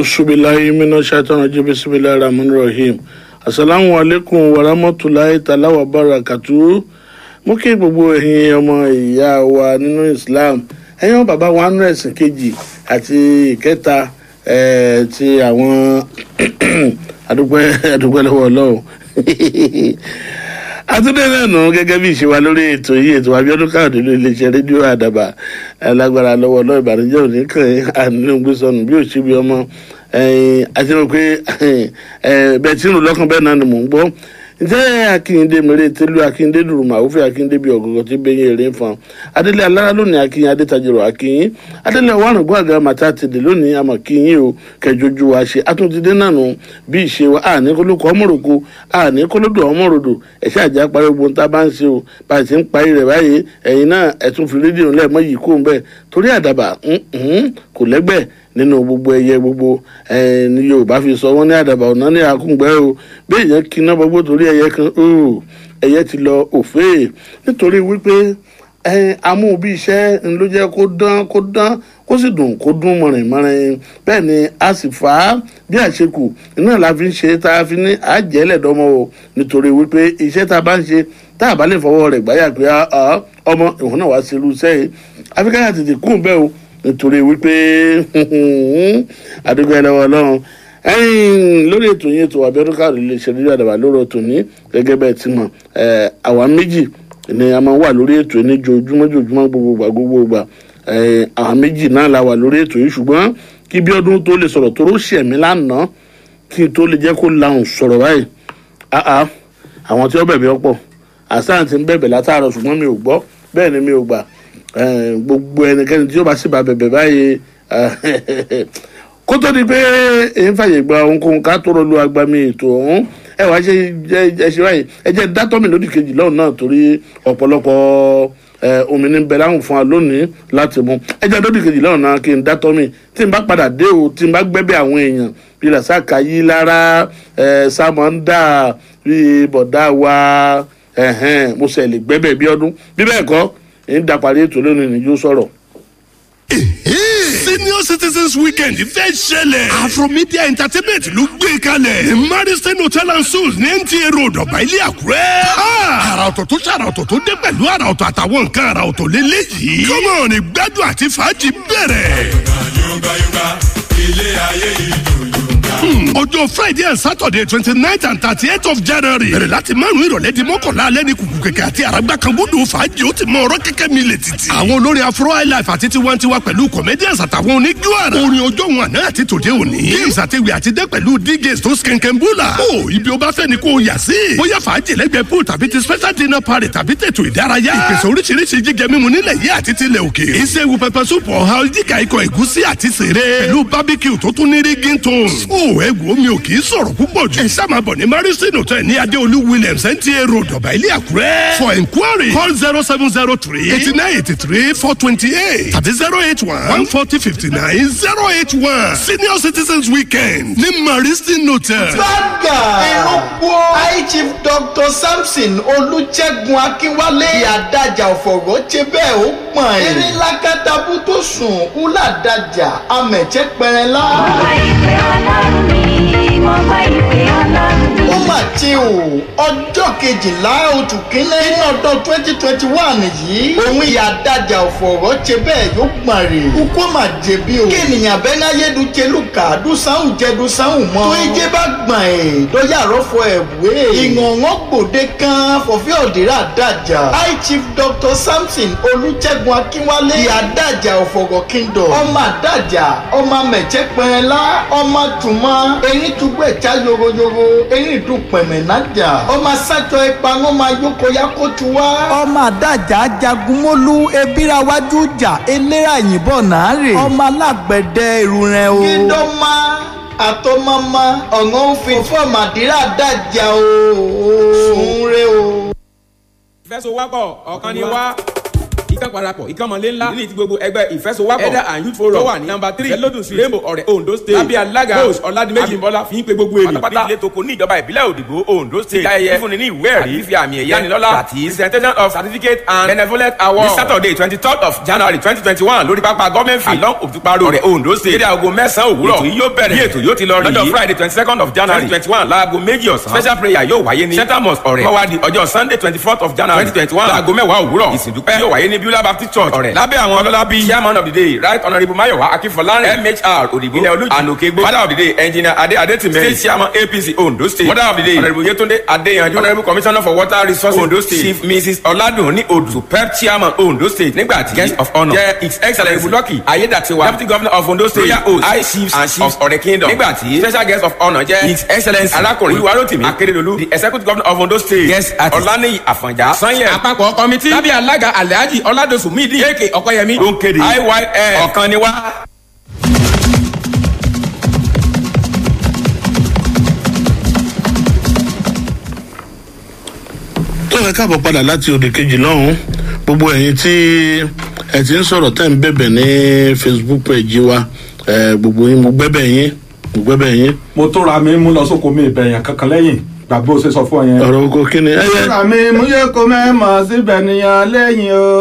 ausubilayi mina shaitan rajim bisimilayi rahman rahim asalaamu aleykum warahmatulahi talawa barakatu mo kí gbogbo ẹ̀yin ọmọ ìyá wa nínú islam ẹ̀yin ọmọ bàbá wa nínú ẹ̀sìn kejì àti ìkẹta eh, ti àwọn adúpẹ́ adúpẹ́ lọ́wọ́ ọlọ́run àtúndé náà nù gẹ́gẹ́ bí ìṣe wa lórí ètò yìí ètò abiodun káàdé ló iléeṣẹ́ rédíò àdàbà alágbára lọ́wọ́ ọlọ́run ìbànújẹ́ òní kàn yín ànílò gbé sọnù bí òṣìbí ọmọ àti rò pé bẹ́ẹ̀ tí ń rò lọ́kàn bẹ́ẹ̀ náà ni mò ń gbọ́ ǹjẹ́ akínyìndé mèrè tẹ́lú akínyìndé dùrùmọ̀ àwòfẹ́ akínyìndé bíi ọ̀gọ̀gọ̀ tí bẹ́yìn èrè ń fan adélé alára lónìí akínyìn adétajìrò akínyìn adélé ọ̀wárùngún àga màtá tèdè lónìí àmọ̀ kínyìn o kẹjọjú wa ṣe atúntìdé náà nù bí ìṣe wa àní kólókò ọmọròkó àní kólódò ọmọròdò ẹ̀ṣẹ́ àjà parí ogun tá a bá ń ṣe o bá a ti ń parí rẹ̀ báyìí ẹ̀yin náà ẹ̀tún fi rédíò lẹ́ẹ̀mọ́ yìí kó ń bẹ́ẹ̀ torí àdàbà kò lẹ́gbẹ̀ẹ́ nínú gbogbo ẹyẹ gbogbo ní yorùbá fi sọ wọn ní àdàbà ọ̀nà ní àkúngbẹ́ o bí èèyàn kiná gbogbo torí ẹyẹ kan ẹyẹ ti lọ òfé nítorí wípé amú bí iṣẹ́ ló jẹ́ kó dán kó dán kó sì dùn kó dún mọ̀rìn mọ̀rìn bẹ́ẹ̀ ni a sì fà á bí àṣekù iná la fi ń ṣe tá a fi ní àjẹ́lẹ̀dọ́mọ o nítorí wípé iṣẹ́ tá a bá ń ṣe tá a bá lè fọwọ́ rẹ̀ gbáyà pé ọmọ ìwọ̀n náà wá sí irú sẹ́yìn àfikàyà tètè kún bẹ́ẹ̀ o nítorí wípé àdúgbò ẹlẹ́wọ̀n ọlọ́run ẹ̀yìn lórí ètò yẹn ètò àbíọ́dún káàdì lè ṣe nílò àdàbà lórí ètò ní gẹ́gẹ́ bẹ́ẹ̀ ti mọ̀ àwa méjì ni a máa wà lórí ètò ní jojúmọ́ jojúmọ́ gbogbo gbà gbogbo gbà àwa méjì náà la wà lórí ètò yìí ṣùgbọ́n kí bí ọdún tó lè sọ̀rọ̀ tó ṣẹ̀ mí lánàá kí n tó lè jẹ́ kó lahùn sọ̀rọ̀ báyìí àwọn tí ó bẹ̀bẹ̀ ọ̀pọ̀ àsáà ti ń bẹ̀bẹ̀ látàárọ̀ ṣùgbọ́n mi ò gbọ́ bẹ́ẹ̀ ni mi ò gbà gbogbo ẹnikẹ́ni tí ó bá sì bá bẹ̀bẹ̀ báyìí kó tó di pé èyí fàyè gba ohunkóhun ká tó rọlú agbami ètò ọ̀hún ẹ wá ṣe ẹ ṣe báyìí ẹ jẹ́ dátọ́mì lódì kejì lọ́hùn náà torí ọ̀pọ̀lọpọ̀ omi ní bẹ láwùn fún wa lónìí láti mú ẹ jẹ́ lódì kejì lọ́hùn náà kí n dátọ́mì tí n bá padà dé o tí n bá gbẹ́bẹ̀ àwọn èèyàn bí rasaka yí lára sàmọ́ndà bí bọ̀dá wa mo sẹ̀ lè gbẹ́bẹ̀ bí ọdún bí bẹ́ẹ̀ kọ́ ń dapàdé ètò lónìí ni yóò sọ̀rọ̀. senior citizens weekend fẹ́ ṣẹlẹ̀ afromedia entertainment ló gbé kalẹ̀ ní mariston hotel and suites ní nta road ọ̀bà ilé àkúrẹ́. àrà ọ̀tọ̀ tó ṣàrà ọ̀tọ̀ tó dé pẹ̀lú àrà ọ̀tọ̀ àtàwọn nǹkan àrà ọ̀tọ̀ lélẹ́yìí. kọ́mọ̀ ní gbádùn àti fàájì bẹ̀rẹ̀. yunga yunga ilé ayé yìí dùn yunga. ọjọ́ friday and saturday twenty nine and thirty eight of january bẹ̀rẹ̀ láti márùn-ún ìrọ̀lẹ́ di mọ́kànlá alẹ́ ní kùkù kẹ̀kẹ́ àti àràgbà kan búdò fàájì ó ti mọ ọ̀rọ̀ kẹ́kẹ́ mi lè títì. àwọn olórin afro highlife àti tiwantiwa pẹ̀lú comedians àtàwọn oníjú àrà. orin ọjọ́ wọn àná àti tòde òní. games àtiwì àti dẹ́ pẹ̀lú djs tó skẹ̀ǹkẹ̀ ń búlà. ó ibi ó bá fẹ́ ni kò yà sí. bóyá fàájì lẹ́gbẹ̀ẹ́ pool tàbí ti special dinner party tàbí tètò ìdárayá. ìpèsè oríṣiríṣi jíjẹ mímu nílẹ̀ yìí àti tilẹ̀ òkè. ìṣègùn pẹpẹ súpù ọ̀há jíkà ikọ̀ ẹ̀gúsí àti sèré. pẹ̀lú barbecue tó tún ní rígin tones. ó ẹ wo mi ò kì í sọ̀rọ̀ púpọ̀ jù. ẹ sáà máa bọ̀ ní marison hotel ní adéolú williams nta road ọ̀bà ilé àkúrẹ́. for enquiry call zero seven zero three eighty nine eighty three four twenty eight tàbí zero eight one one forty fifty nine zero eight one senior citizens weekend ní marison hotel. gbàgà ìrúkú high chief dr samson olùṣègùn akínwálé ìyàdájà ọ̀fọ̀rọ̀ ṣe bẹ́ẹ̀ ó pọ̀n ẹ̀. eréńlá kátàbù tó sùn kúlàdájà amẹ̀jẹ̀ pẹ̀rẹ̀lá. Ọba ìpè ọlọ́run mi, mo gba ìpè ọlọ́run mi. ó mà ti o ọjọ́ kejìlá oṣù kínní nínú ọdún twenty twenty one yìí òun ìyàdájà ọ̀fọ̀rọ̀ ṣe bẹ́ẹ̀ yóò gbọ̀n rè kúkú mà jẹ̀bi o kí ènìyàn bẹ́ẹ̀ náà yé du tẹlùkà dùsáhùn jẹ dùsáhùn mọ́ tó ijé bá gbọ̀n ẹ̀ lọ́yà rọ́fọ ẹ̀wé ìngàngán gbòde kan fọ̀fẹ́ òdìrà dájà high chief dr samson olùjẹ́gun akínwálé ìyàdájà ọ̀fọ̀rọ̀ kingdom ọmọ àdájà ọmọ mẹ̀jẹ̀ pẹ̀rẹ̀lá ọmọ tùmọ̀ eyín túgbẹ̀ já yoroyoro eyín dùn pẹ̀mẹ̀ nájà ọmọ sájọ ìpanu máa yókò ya kó tu wá. ọmọ àdájà jagunmólú ebíra wájú jà eléra yìnbọn náà rè ọmọ alágbẹ̀dẹ ìrùrẹ̀ o. kíndọ́mà àtọ́mọ́mọ́ ọ̀ngàn òfin fún ọmọdéra dájà o. sùn re o. ìfẹsowọ́pọ̀ ọ̀kan ni wá. ìkan parapọ̀ ìkan mọ̀lẹ́ ńlá ní ti gbogbo ẹgbẹ́ ìfẹsowápọ̀ ẹ̀dá and youth forum tó wà ní nọ́mbà three lẹ́lọ́dún street rainbow ọ̀rẹ́ ondo state lábẹ́ alága rose ọ̀làdìmẹ́jì bọ́lá fi ń pe gbogbo èrè pátápátá ilé toko ní ìjọba ìbílẹ̀ òdìgbò ondo state ìdáyẹyẹ fúnni ní ìwé ẹ̀rí fífi àmì ẹ̀yẹ ìyanilọ́lá àti presentation of certificate and benevolent award ní saturday twenty third of january twenty twenty one lórí pápá government field along òtúpa road ọ̀rẹ́ ondo state dédé aago mẹ́sàn-án òwúrọ̀ ètò yìí yóò bẹ̀rẹ̀ bí ètò yóò ti lọ rí lọ́jọ́ friday twenty second of january twenty twenty one láago méjì ọ̀sán special prayer yóò wáyé ní central mosque ọ̀rẹ́ mọ́wádìí ọjọ́ sunday twenty fourth of january twenty twenty one láago mẹ́wàá òwúrọ̀ ìsìndúpẹ́ yóò wáyé ní beulah baptist church ọ̀rẹ́ lábẹ́ àwọn ọlọ́lá bíi chairman of the day right honourable mayowa akínfọlárin mhr òdìgbò ilẹ̀ olójú ànòkègbè father of the day engineer ade adetime state chairman apc ondo state mother of the day honourable yetunde adeyanju honourable commissioner for water resources ondo state chief mrs ọ̀làdùnní odù superb chairman ondo state nígbàtí guest of honour jẹ́ his excellence lucky ayédàtiwa deputy governor of ondo state royal host high chiefs and chiefs of ọ̀rẹ́ kingdom nígbàtí special guest of honour jẹ́ his excellence arákùnrin olúwarotimi akérèdọ́lù the executive governor of ondo state guest artist ọ̀lànìyí àfọ̀njá sanyẹ àpapọ̀ kọ́mítì lábẹ́ alága alhaji ọ̀làdọ̀sù mídìí ak ọ̀kọ́yẹmí ló ń kéde iyl ọ̀kan ni wá. tó ẹ káàbọ̀ padà láti òde kejì lọ́hùn gbogbo ẹ̀yin tí ẹ ti ń sọ̀rọ̀ tẹ́ ń bẹ̀bẹ̀ ní facebook page wa ẹ, gbogbo yín mo gbẹ́bẹ̀ yín mo gbẹ́bẹ̀ yín mo tó ra mi mú lọ sóko mi ìbẹ̀yàn kankan lẹ́yìn gbàgbé o ṣe sọ fún ọ yẹn. ọ̀rọ̀ oko kí ni ẹyẹ ra mi mú yẹ kó mẹ́mọ̀ síbẹ̀ nìyẹn lẹ́yìn o.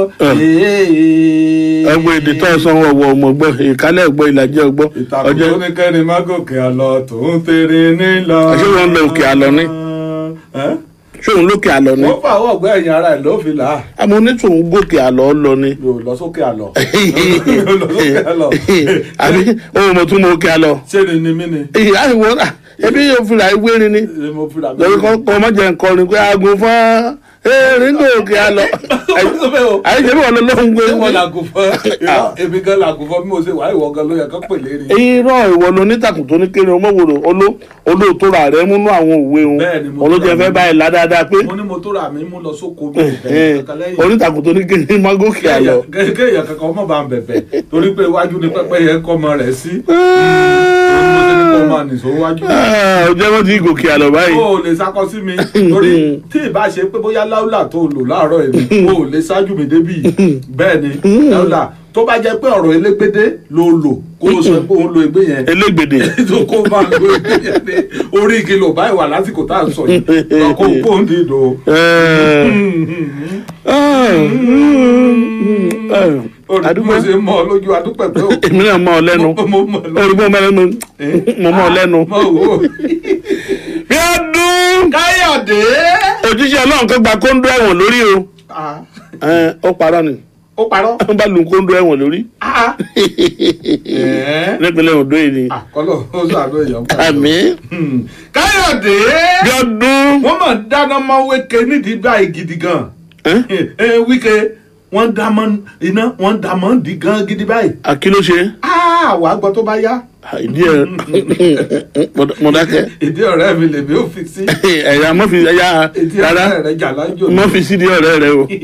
ẹgbẹ́ èdè tó ẹ sọ wọn wọ ọmọ gbọ́ ìkálẹ̀ gbọ́ ìlàjẹ́ ọgbọ́ ìtàkùn ọjọ́ tó ní kẹ́ni má gòkè àlọ́ tó ń tèrè nílọ. Ṣé wọ́n ń lọ òkè àlọ́ ni? Ẹ́? ṣóun lókè àlọ́ ni wọ́n fà wọ́ ọ̀gbẹ́ ẹ̀yìn ara ẹ̀ ló fi là á. àmọ́ onítòun gòkè àlọ́ lọ ni yóò lọ sókè àlọ́. yóò lọ sókè àlọ́. àbí ohun mo tún mọ òkè àlọ́ ṣé ni ni mí ni. ìyá ìwọ náà ẹbí yóò fi ra ìwé rin ni Ṣé mo fi rà mí. lórí kọ́ ọmọ jẹ́ nǹkan ni pé aago fún erin gòkè àlọ́ àyè ṣe bí wọn lọ lóhùn gbé Ṣé mo làgùn fún ẹ? Èmi gan làgùn fún bí mo ṣe wà ìwọ gan ló yẹ kó pè lérí. irọ́ ìwọ ló nítàkùn tó ní kéré ọmọwòrò olóòótọ́ rà rẹ múnú àwọn òwe òun Bẹ́ẹ̀ni, mo olójẹ tó rà fẹ́ mí. báyìí ládàáda pé mo ní mo tó rà mí mú lọ sóko mi ìbẹ̀yàn kankan lẹ́yìn. onítàkùn tó ní kéré má gòkè àlọ́. kéèyàn kankan ọmọ bá ń bẹ̀bẹ̀ torí pé iwájú ni pẹ́pẹ́ yẹn kọ́ ọmọ rẹ̀ sí. torí mo ṣe ní kó máa nìṣó wájú. ọjọ́ wọn ti gòkè àlọ́ báyìí. o ò lè sákọ sí mi torí tí ì bá ṣe pé bóyá láúlà tó lò láàárọ̀ èmi o ò lè ṣáájú mi débì bẹ́ẹ̀ ni láúlà tó bá jẹ́ pé ọ̀rọ̀ elégbédé ló lò kó o sọ pé òun lo egbé yẹn elégbèdè tó kó máa lo egbé yẹn ní orí igi lò báyìí wà lásìkò tá à ń sọ yìí lọ́kọ̀ kó ń dìdò. àdúgbò mo ṣe mọ ọ lójú adúpẹ́ pé o. èmi náà mọ ọ lẹ́nu mo mọ ọ lójú. olùgbò mọ lẹ́nu mo mọ ọ lẹ́nu. mo wò ó. bí ọdún káyọ̀dé. òjíṣẹ́ ọlọ́run kan gba kóńdó ẹ̀wọ̀n lórí o Ah, Ẹ, ó parọ́ ni ó parọ́. wọ́n bá lu kóńdó ẹ̀wọ̀n lórí Ah, ẹ̀ẹ́. nípínlẹ̀ ondo yìí ni àkọlọ ó sàánú èèyàn kan. àmì Hmm. káyọ̀dé. bí ọdún wọ́n mọ̀ dáná mọ́ wéke nídìí báyìí gidi gan. Ẹ́? ẹ wíkẹ wọ́n dá mọ́ iná wọ́n dá mọ́ di gan gidi báyìí. àkìló ṣe Ah, wàá gbọ́ tó bá yá. ìdí ẹ̀ mọ̀dákẹ́ èdè ọ̀rẹ́ mi lèmi ò fi sí. ẹ̀yà mọ́fi ẹ̀yà èdè rárá ọ̀rẹ́ rẹ̀ jà lájò. mọ́fi sídìí ọ̀rẹ́ rẹ o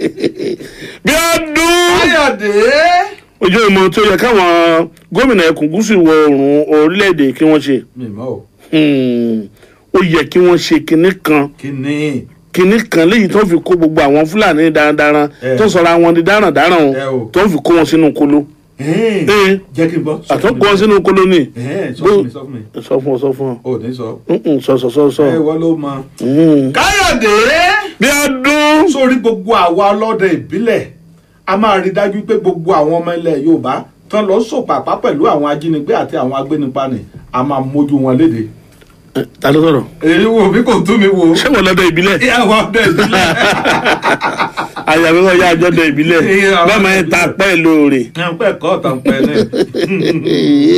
bí ọdún káyọ̀dé. ojú ìmọ̀ tó yẹ káwọn gómìnà ẹkùn gúúsù ìwọ̀ oòrùn orílẹ̀-èdè kí wọ́n ṣe mi mọ́ o. Hmm, ó yẹ kí wọ́n ṣe kinní kan kí ni. kinní kan léyìí tó fi kó gbogbo àwọn fúlàní darandaran Eh. tó sọra wọn di darandaran Eh o o. tó fi kó wọn sínú kolo Ẹ́ẹ̀, Eh. jẹ́ kí n gbọ́. sọ fún àtọ́kọ́ mi. wọn sínú kolo ni Ẹ́ẹ̀, sọ fún mi sọ fún mi. sọ fún ọ sọ fún ọ o ní sọ. Mm-mm, sọ sọ sọ sọ ẹ wọ́n ló mọ. Mm. káyọ̀dé. bí ọdún sórí gbogbo àwa ọlọ́dẹ ìbílẹ̀ a máa rí dájú pé gbogbo àwọn ọmọ ilẹ̀ yorùbá tán lọ sòpàpá pẹ̀lú àwọn ajínigbé àti àwọn agbénipa ni a máa mójú wọn léde. Eh, ta ló sọ̀rọ̀ èyí wo bí kò tún mi wo. ṣé wọn lọ́dọ̀ ìbílẹ̀ ìyàwó ọdẹ ìbílẹ̀. àyàwó wọn yá àjọdọ̀ ìbílẹ̀ Eh, àwọn bẹ́ẹ̀ máa ń ta pẹ́ lóore. ẹ̀ ń pẹ́ kọ́ ọ̀tàn pẹ́ ní.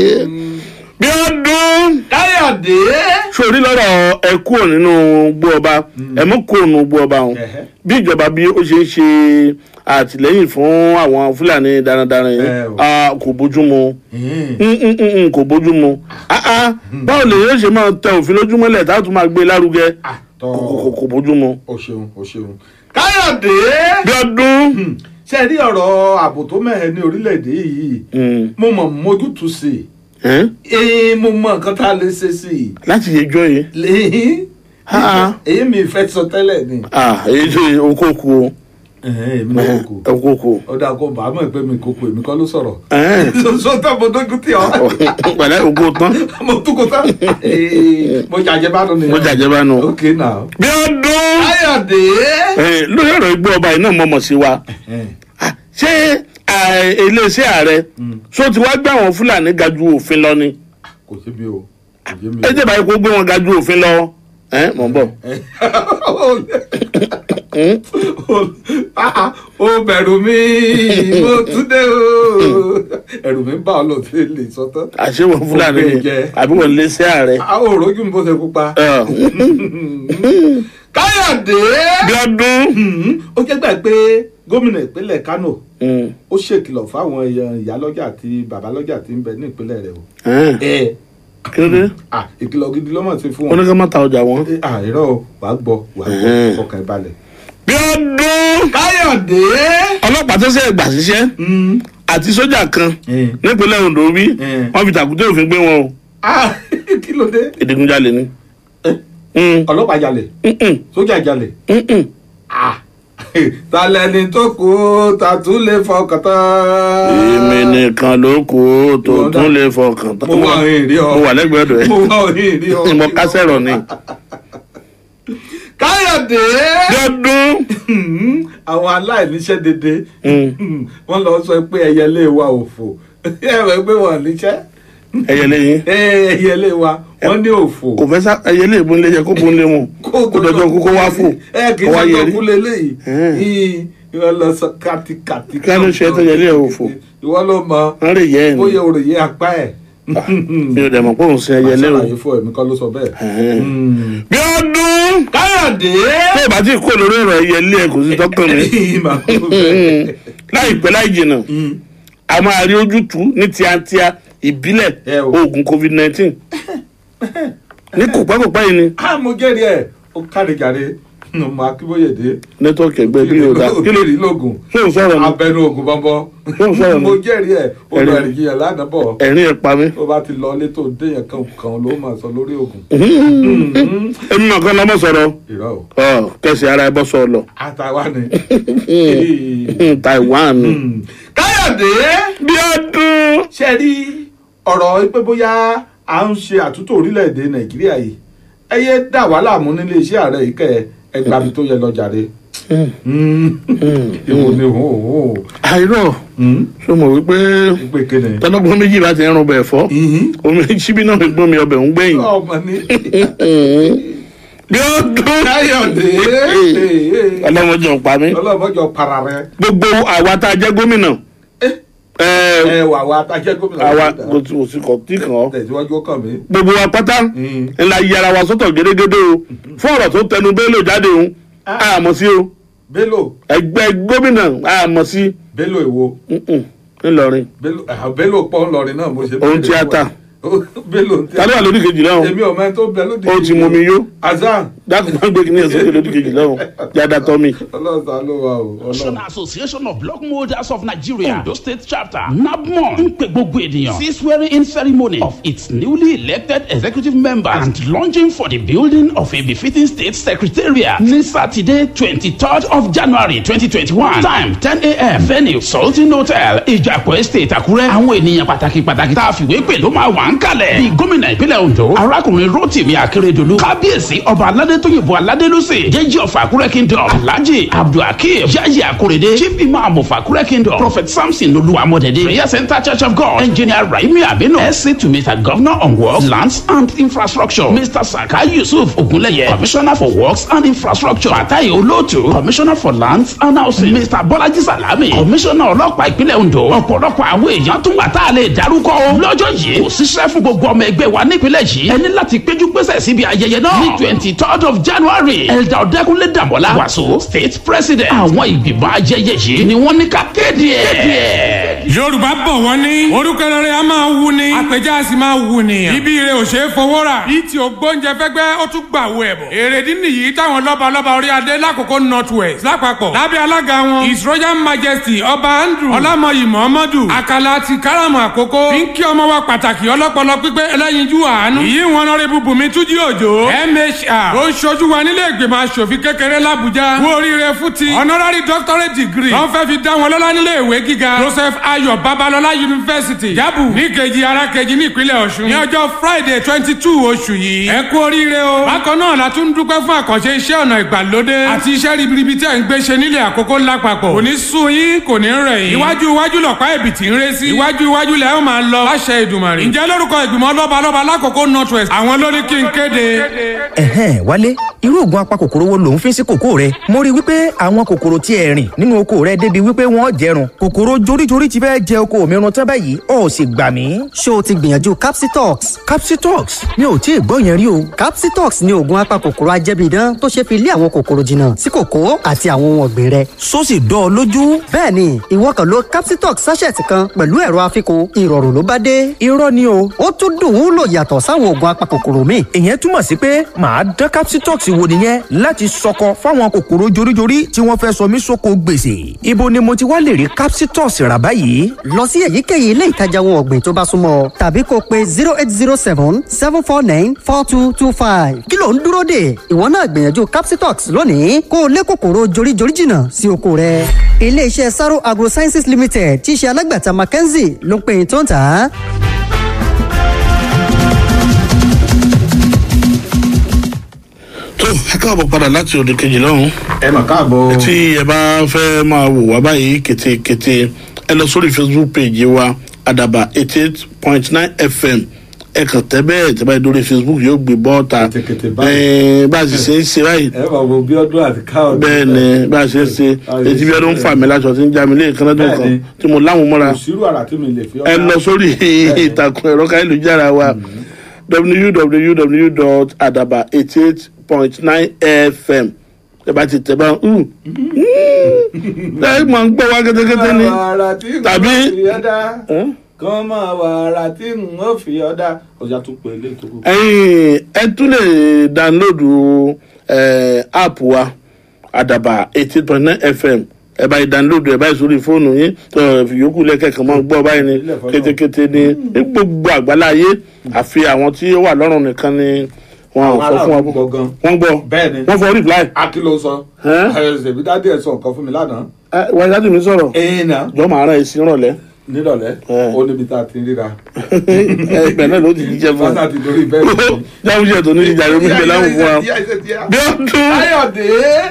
bí ọdún káyọ̀dé. sórí lọ́rọ̀ ẹ kúrò nínú gbó ọba ẹ mú kúrò nínú gbó ọba ọ̀hún Ẹ̀hẹ́. bí ìjọba bí ó ṣe ń ṣe àtìlẹ́yìn fún àwọn fúlàní darandaran yìí Ẹ o. ah, kò bójú mu Hmm. Mm, mm, mm, mm, kò bójú mu Ah, ah, báwo lè yóò ṣe máa tẹ òfin lójúmọ́lẹ̀ tá a tún máa gbé lárugẹ àtọ̀ Kò- kò kò bójú mu. o ṣeun o ṣeun. káyọ̀dé. bí ọdún ṣe rí ọ̀rọ̀ ààbò tó mẹ́hẹ̀ ní orílẹ̀-èdè yìí Mm, mo mọ̀ mójútùú sí i. ẹ́, ee mo mọ nǹkan tá a lè ṣe sí i. láti yẹjọ́ yìí lẹ́yìn Ah. èyí mi fẹ́ sọ tẹ́lẹ̀ ni. ah, èyí tó okòkò o Ẹ̀hẹ́n, èmi náà kókó kókó ọ̀dà kó bàá mọ̀ pé mi kókó èmi kọ́ ló sọ̀rọ̀ Ẹ̀hẹ́n. sọ́tà mo dójú tí ọ pẹ̀lẹ́ ògo tán mo tún kó tán mo jàjẹ́ bá nù nìyẹn mo jàjẹ́ bá nu. ok now. bí ọdún káyọ̀dé. ẹ, lórí ọ̀rọ̀ igbó ọba yìí náà mọ̀mọ́ sí wa Ah, ṣé ah, iléeṣẹ́ ààrẹ ṣó ti wá gbé àwọn fúlàní ga ju òfin lọ ni kò sí bí o kò sí bí ẹ jẹ́ báyìí kó gbé wọn ga ju òfin lọ ẹ mọ̀ ń bọ̀. o bẹ̀rù mi mo tún dé o ẹ̀rù mi ń bá ọ lọ sí ilé sọ́tọ́. àṣewọ̀n fúlàní Ó gbé ni jẹ. àbí wọn iléeṣẹ́ ààrẹ. àwọn òròjú mi bó ṣe pupa. Ẹ, káyọ̀dé. bí ọdún. ó jẹ́ gbà pé gómìnà ìpínlẹ̀ kánò Mm. ó ṣèkìlọ̀ fáwọn èèyàn ìyálọ́jà àti babalọ́jà tí ń bẹ ní ìpínlẹ̀ rẹ̀ o. Ẹ, ẹ kí ló dé ah ìkìlọ̀ gidi ló mọ̀ sí fún wọn wọn. ní ká má ta ọjà wọn. Eh, ah irọ́ o wàá gbọ́ wàá gbọ́ Ẹ̀hẹ́n. ọkàn ẹ̀ balẹ̀. bí ọdún. káyọ̀dé. ọlọ́pàá tó ṣe gbà síṣẹ́ àti sójà kan Mm. nípínlẹ̀ ondo bí Mm. wọ́n fi tàkúté òfin gbé wọn o ah kí ló dé. ìdígunjalè ni. Eh? Mm. ọlọ́pàá jalè Mm-mm. sójà jalè. Mm-mm. ah talẹ́ni tó kù ta tún lè fọkàn tán. èmi nìkan ló kù ó tó Ìwọ tún náà. lè fọkàn tán. mo wà òyìn rí ọ. mo wà lẹ́gbẹ̀ẹ́ ọ̀dọ̀ ẹ̀ mo wà òyìn rí ọ. mo kásẹ̀ rọ̀ ni. káyọ̀dé. bí ọdún. àwọn aláìníṣẹ́ dédé Mm. wọ́n lọ sọ pé ẹyẹlé wa òfò ẹ̀rọ pé wọ́n níṣẹ́ ẹyẹ lẹ́yìn ẹyẹlé wa wọ́n ní òfò. kò fẹ́ sá ẹyẹ lè bó ń lé yẹ kó bó ń lé wọn kó dọjọ́ kókó wá fò ẹ kì í kó wá ṣe yẹrí. ọkú lélẹ́yìí Mm. ìwọ lọ sọ kàtìkàtì. Kí ló ṣe tó yẹlé ẹ̀ òfò? ìwọ ló mọ wọ́n rè yẹ ẹ̀ bóyá ni òròyé apá ẹ̀. mi ò dẹ̀ mọ̀ pé òun sin ẹyẹ lé o. àṣàlàyé fún ẹ̀mí kan ló sọ bẹ́ẹ̀. bí ọdún. káyọ̀dé. tó o bá ti kó lórí ọ̀rọ̀ ẹyẹ lé ẹ kò sí tọ́kàn mi. Màá kó bẹ́ẹ̀. láìpẹ́ láì jìnnà a máa rí ojútùú ní tíátíá ìbílẹ̀ Ẹ o. oògùn covid nineteen ní kòpẹ́kòpẹ́ yìí ni a mo jẹ́rìí ẹ̀ ó kárí jàre mo akíbóyèdè. nẹ́tọ́ọ̀kì ẹgbẹ́ bí yóò dá kí ló rí lóògùn. ṣé o sọ̀rọ̀ ni abẹnú oògùn bọ́nbọ́. Ṣé o sọ̀rọ̀ ni? mo jẹ́rìí ẹ̀ ó lọ Ẹ̀rí. ẹ̀rì yẹn lánàá bọ̀. ẹ̀rín ẹ̀ pa mí. tó bá ti lọ ilé tó dé yẹn kan kan ló máa sọ lórí oògùn. èmi náà kàn lọ́mọ sọ̀rọ̀ irọ́ o ọ kẹsì ara ẹ bọ́ sọ lọ àtàwa ni. taiwan káyọ̀dé. bí ọdún. ṣe rí ọ̀rọ̀ pé bóyá à ń ṣe àtúntò orílẹ̀-èdè nàìjíríà yìí ẹ yé dà wá láàmú nílé iṣẹ́ ààrẹ yìí kẹ́ ẹ gbà mí tó yẹ lọ jàre. ìwò ni òun òun àìrọ̀ ṣé mo wí pé pé kéde. tọ́lọ́gbọ́n méjì bá ti ń rún bẹ̀ fọ́ omi síbí náà fi gbọ́n mi ọbẹ̀ ń gbẹ̀yìn ọmọ ní. bí ọdún. káyọ̀dé. ọlọ́mọdé ń pa mí. ọlọ́mọjọ para rẹ. gbogbo àwa tá a jẹ́ gómìnà ẹ ẹ wà wá tajẹ́ gómìnà. àwa kò sí kò sí kò tí kàn ọ́ tẹ̀síwájú ó kàn mí. gbogbo wa pátá Mm. ńlá yára wa sọ́tọ̀ gédégédé o fún ọ̀rọ̀ tó tẹnu Bello jáde o àmọ́ sí o bello ẹgbẹ́ gómìnà àmọ́ sí bello èwo mm-mm, ńlọrin bello ah, bello pọ̀ ńlọrin náà mo ṣe. Òun tíátà. bello ń ta ló wà lórí kejì náà èmi ò mẹ́ni tó bẹ lóde. ó ti mú mi yó azan dákun máa ń gbé kíní ẹ̀sọ́ lórí kejì náà jáda tọ́ mi. ọlọ́sàn ló wà o ọlọ́run. National Association of Block Molders of Nigeria, Ondo State Chapter, NABMON, ń pe gbogbo ènìyàn sí swearing-in ceremony of its newly elected executive members and launching for the building of a befitting state secretariat ní Saturday twenty-third of January twenty twenty-one time ten a.m. venue Sultan Hotel Ìjàpọ̀ Estate Àkúrẹ́. Àwọn ènìyàn pàtàkì pàtàkì tá a fìwé pè ló máa wà ń kalẹ̀. Bí gómìnà ìpínlẹ̀ Ondo, arákùnrin Rotimi Akeredolu, kábíyèsí ọba aládé tóyìnbó aládé lọ́sẹ̀, jẹ́jì of Àkúrẹ́ Kingdom, Alhaji Abdulhakeem Yayi Akorede, Chief Imam of Àkúrẹ́ Kingdom, Prophet Samson Olúwamọ̀dẹ̀dẹ̀, Prayer Center Church of God, Engineer Raimi Abino, SC to Mr. Governor on Works, Lands and Infrastructure, Mr. Saka Yusuf Ogunleye, Commissioner for Works and Infrastructure, Fatai Olotu, Commissioner for Lands and Housing, Mr. Bọ́lájí Salami, Commissioner ọlọ́pàá ìpínlẹ̀ Ondo, ọ̀pọ̀lọpọ̀ àwọn èèyàn tún wà tá a lè dárúkọ o. Lọ́jọ́ yìí, kò síṣẹ́ fún gbogbo ọmọ ẹgbẹ́ wa nípínlẹ̀ yìí. Ẹni láti péjú pésẹ̀ síbi ayẹyẹ náà. Ní twenty third of January, Elda Ọ̀dẹ́kunlé Dàmọ́lá, Wàsó, State President. Àwọn ìgbìmọ̀ ayẹyẹ yìí ni wọ́n ní ká kéde ẹ̀. yorùbá bọ̀ wọ́n ní orúkọ rere a máa wù ní àpèjá a sì máa wù nìyàn ibi ire ò ṣe é fowó rà bí tí o gbóúnjẹ fẹ́gbẹ́ ó tún gbà wo ẹ̀bọ̀ èrèdí nìyí táwọn lọ́balọ́ba orí adé lákòókò north west lápapọ̀ lábẹ́ alága wọn his royal majesty ọba andrew ọlámọyì muhammadu àkàlà ti káràmù àkókò fi ń kí ọmọ wa pàtàkì ọlọ́pọlọ pípé ẹlẹ́yinjú àánú ìyí wọn lọ́rẹ́ bùbùnmi túnjí òjò mhr ó ṣojú wa nílé ìgbìmọ̀ asòfin kékeré làbújá kú oríire fún ti honorary doctorate degree wọ́n fẹ́ fi dá wọn lọ́lá nílé ìwé gíga joseph ayọ̀ babalọ́lá university jábù ní kejì ara kejì ní ìpínlẹ̀ ọ̀ṣun ní ọjọ́ friday twenty two oṣù yìí ẹ kú oríire o bákan náà la tún dúpẹ́ fún àkànṣe iṣẹ́ ọ̀nà ìgbàlódé àti iṣẹ́ ribiribi tí ẹ̀ ń gbé ṣe nílé àkókò lápapọ̀ kò ní sú yín kò ní rẹ̀ yín iwájú iwájú lọ̀pá ẹ̀bìtì ń ré sí iwájú iwájú lẹ́ ó máa lọ láṣẹ ìdùmàrè ǹjẹ́ lórúkọ ìgbìmọ̀ lọ́balọ́ba lákòókò north west àwọn ló ní kí n kéde. ẹ̀hẹ́n wálé irú oògùn apakòkòrò wo lòún fi sí kòkó rẹ mo rí i wípé àwọn kòkòrò tí ẹ rìn nínú oko rẹ débi wípé wọn jẹrun kòkòrò joríjorí ti fẹ́ jẹ oko mi run tán báyìí ó sì gbà mí. ṣé o ti gbìyànjú capsitox. capsitox mi ò tí ì gbọ́ yẹn rí o. capsitox ni oògùn apakòkòrò ajẹ́bíidán tó ṣe fi lé àwọn kòkòrò jìnnà sí kòkó àti àwọn ohun ọ̀gbìn rẹ. só sì dán ọ lójú. bẹ́ẹ̀ni ìwọ kàn lo capsitox sachet kan pẹ̀lú ẹ̀rọ àfikún ìrọ̀rùn ló bá dé. irọ́ ni o. ó tún dùn ún lò yàtọ̀ sáwọn oògùn apakòkòrò míì. ìyẹn túmọ̀ sí pé màá dán capsitox wò nìyẹn láti sọkọ fáwọn kòkòrò joríjorí tí wọ́n fẹ́ sọ mí sóko gbèsè. ibo ni mo ti wá lè rí capsitox rà báyìí. lọ sí èyíkéyìí ilé ìtajà ohun ọ̀gbìn tó bá súnmọ́ tàbí kó pe zero eight zero seven seven four nine four two two five. kí ló ń dúró dè ìwọ náà gbìyànjú capsitox lónìí kó o lé kòkòrò joríjorí jìnnà sí oko rẹ. iléeṣẹ́ saro agrosciences limited tí í ṣe alágbàtà mackenzie ló ń pè é tó ń tà á. tó ẹ káàbọ̀ padà láti òde kejì lọ́hùn. ẹ mà káàbọ̀. tí ẹ bá fẹ́ máa wò wá báyìí kétékété ẹ lọ sórí facebook page wa àdàbà eighty eight point nine fm ẹ kàn tẹ bẹ́ẹ̀ tẹ báyìí lórí facebook yóò gbé bọ́ọ̀ta báyìí. bá a sì ṣe ń ṣe báyìí ẹ bá wo bí ọdún àti káwọn. bẹ́ẹ̀ ni bá a ṣe ń ṣe etí bí ọdún ń fà mí láṣọ tí ń já mi lé ìkànnì tó kàn tí mo láwọn mọ́ra òṣìrò àrà tí mi lè fi ẹ lọ sórí ìtàkùn ẹ̀rọ káyélujára wa www.adaba88.9 fm ẹ bá ti tẹ bá ń ẹ máa ń gbọ́ wá kẹ́tẹ́kẹ́tẹ́ ni tàbí kàn máa wà ara tí n ó fi ọ̀dà ọjà tún pè é létò. ẹyin ẹ tún lè dánlóòdù app wa àdàbà eighteen point nine fm ẹ báyìí dánlóòdù ẹ báyìí sórí fóònù yín yòókù lẹ́kẹ̀kẹ́ máa gbọ́ báyìí ni kétékété ni ní gbogbo àgbáláyé àfi àwọn tí ó wà lọ́rùn nìkan ni wọn ò sọ fún wa wọn gbọ́ bẹ́ẹ̀ni wọn fọ reply. akilo sọ ṣèbí dádì ẹ sọ nǹkan fún mi lánàá. wọ́n ṣáàtì mi sọ̀rọ̀ ẹ̀ẹ́n náà jọ màá rán ẹ sí rọ̀lẹ́. nírọ̀lẹ́ ó níbi tá a ti ríra. ibẹ̀ náà ló ti jíjẹ fún fásitì àti lórí bẹ́ẹ̀ jáwé ṣe tó ní ìjà lómi ìgbẹ́ láwọn fún wa. bí ó dún. káyọ̀dé.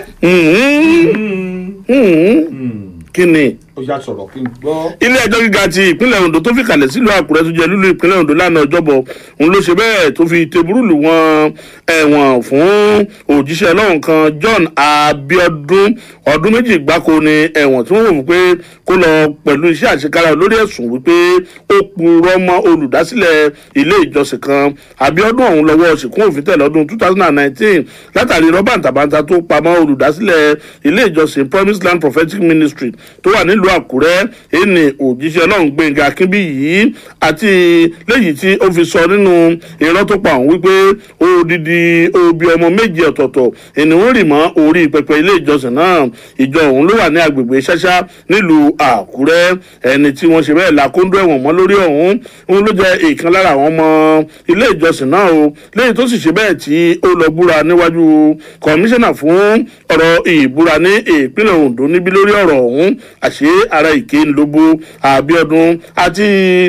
kí ni ó yà sọ̀rọ̀ kí n gbọ́. ilé ẹjọ́ gíga ti ìpínlẹ̀ ondo tó fi kalẹ̀ sílùú àkúrẹ́ tó jẹ́ lúlú ìpínlẹ̀ ondo lánàá ọjọ́bọ̀ òun ló ṣe bẹ́ẹ̀ tó fi teburúlù wọn ẹ̀wọ̀n fún òjíṣẹ́ ọlọ́run kan john abiodun ọdún méjì gbáko ni ẹ̀wọ̀n tí wọ́n wò fún pé kó lọ pẹ̀lú iṣẹ́ àṣekára lórí ẹ̀sùn wípé ó purọ́ mọ́ olùdásílẹ̀ ilé ìjọsìn kan abiodun ọ̀hún lọ́wọ́ ṣìkún òfin tẹ̀ lọ́dún two thousand and nineteen látàrí rọ́bàǹtàbàǹtà tó pamọ́ olùdásílẹ̀ ilé ìjọsìn promise land prophetic ministry tó wà nílùú àkúrẹ́ ẹni òjíṣẹ́ ọlọ́run gbẹ̀ngà kínbí yìí àti léyìí tí ó fi sọ nínú irọ́ tó pa òun wípé odidi obi ọmọ méje ọ̀tọ̀ọ̀tọ̀ ènìwọ̀n rì mọ́ orí pẹpẹ ilé ìjọsìn náà ìjọ òun ló wà ní agbègbè ṣáṣá nílùú àkúrẹ́ ẹni tí wọ́n ṣe bẹ́ẹ̀ la kóńdó ẹ̀wọ̀n mọ́ lórí ọ̀hún òun ló jẹ́ ìkan lára àwọn ọmọ ilé ìjọsìn náà o léyìí tó sì ṣe bẹ́ẹ̀ tí ó lọ búra níwájú kọmíṣánná fún ọ̀rọ̀ ìbúra ní ìpínlẹ̀ ondo níbi lórí ọ̀rọ̀ ọ̀hún àṣé ara ìké ńlọgbó àbíọdún àti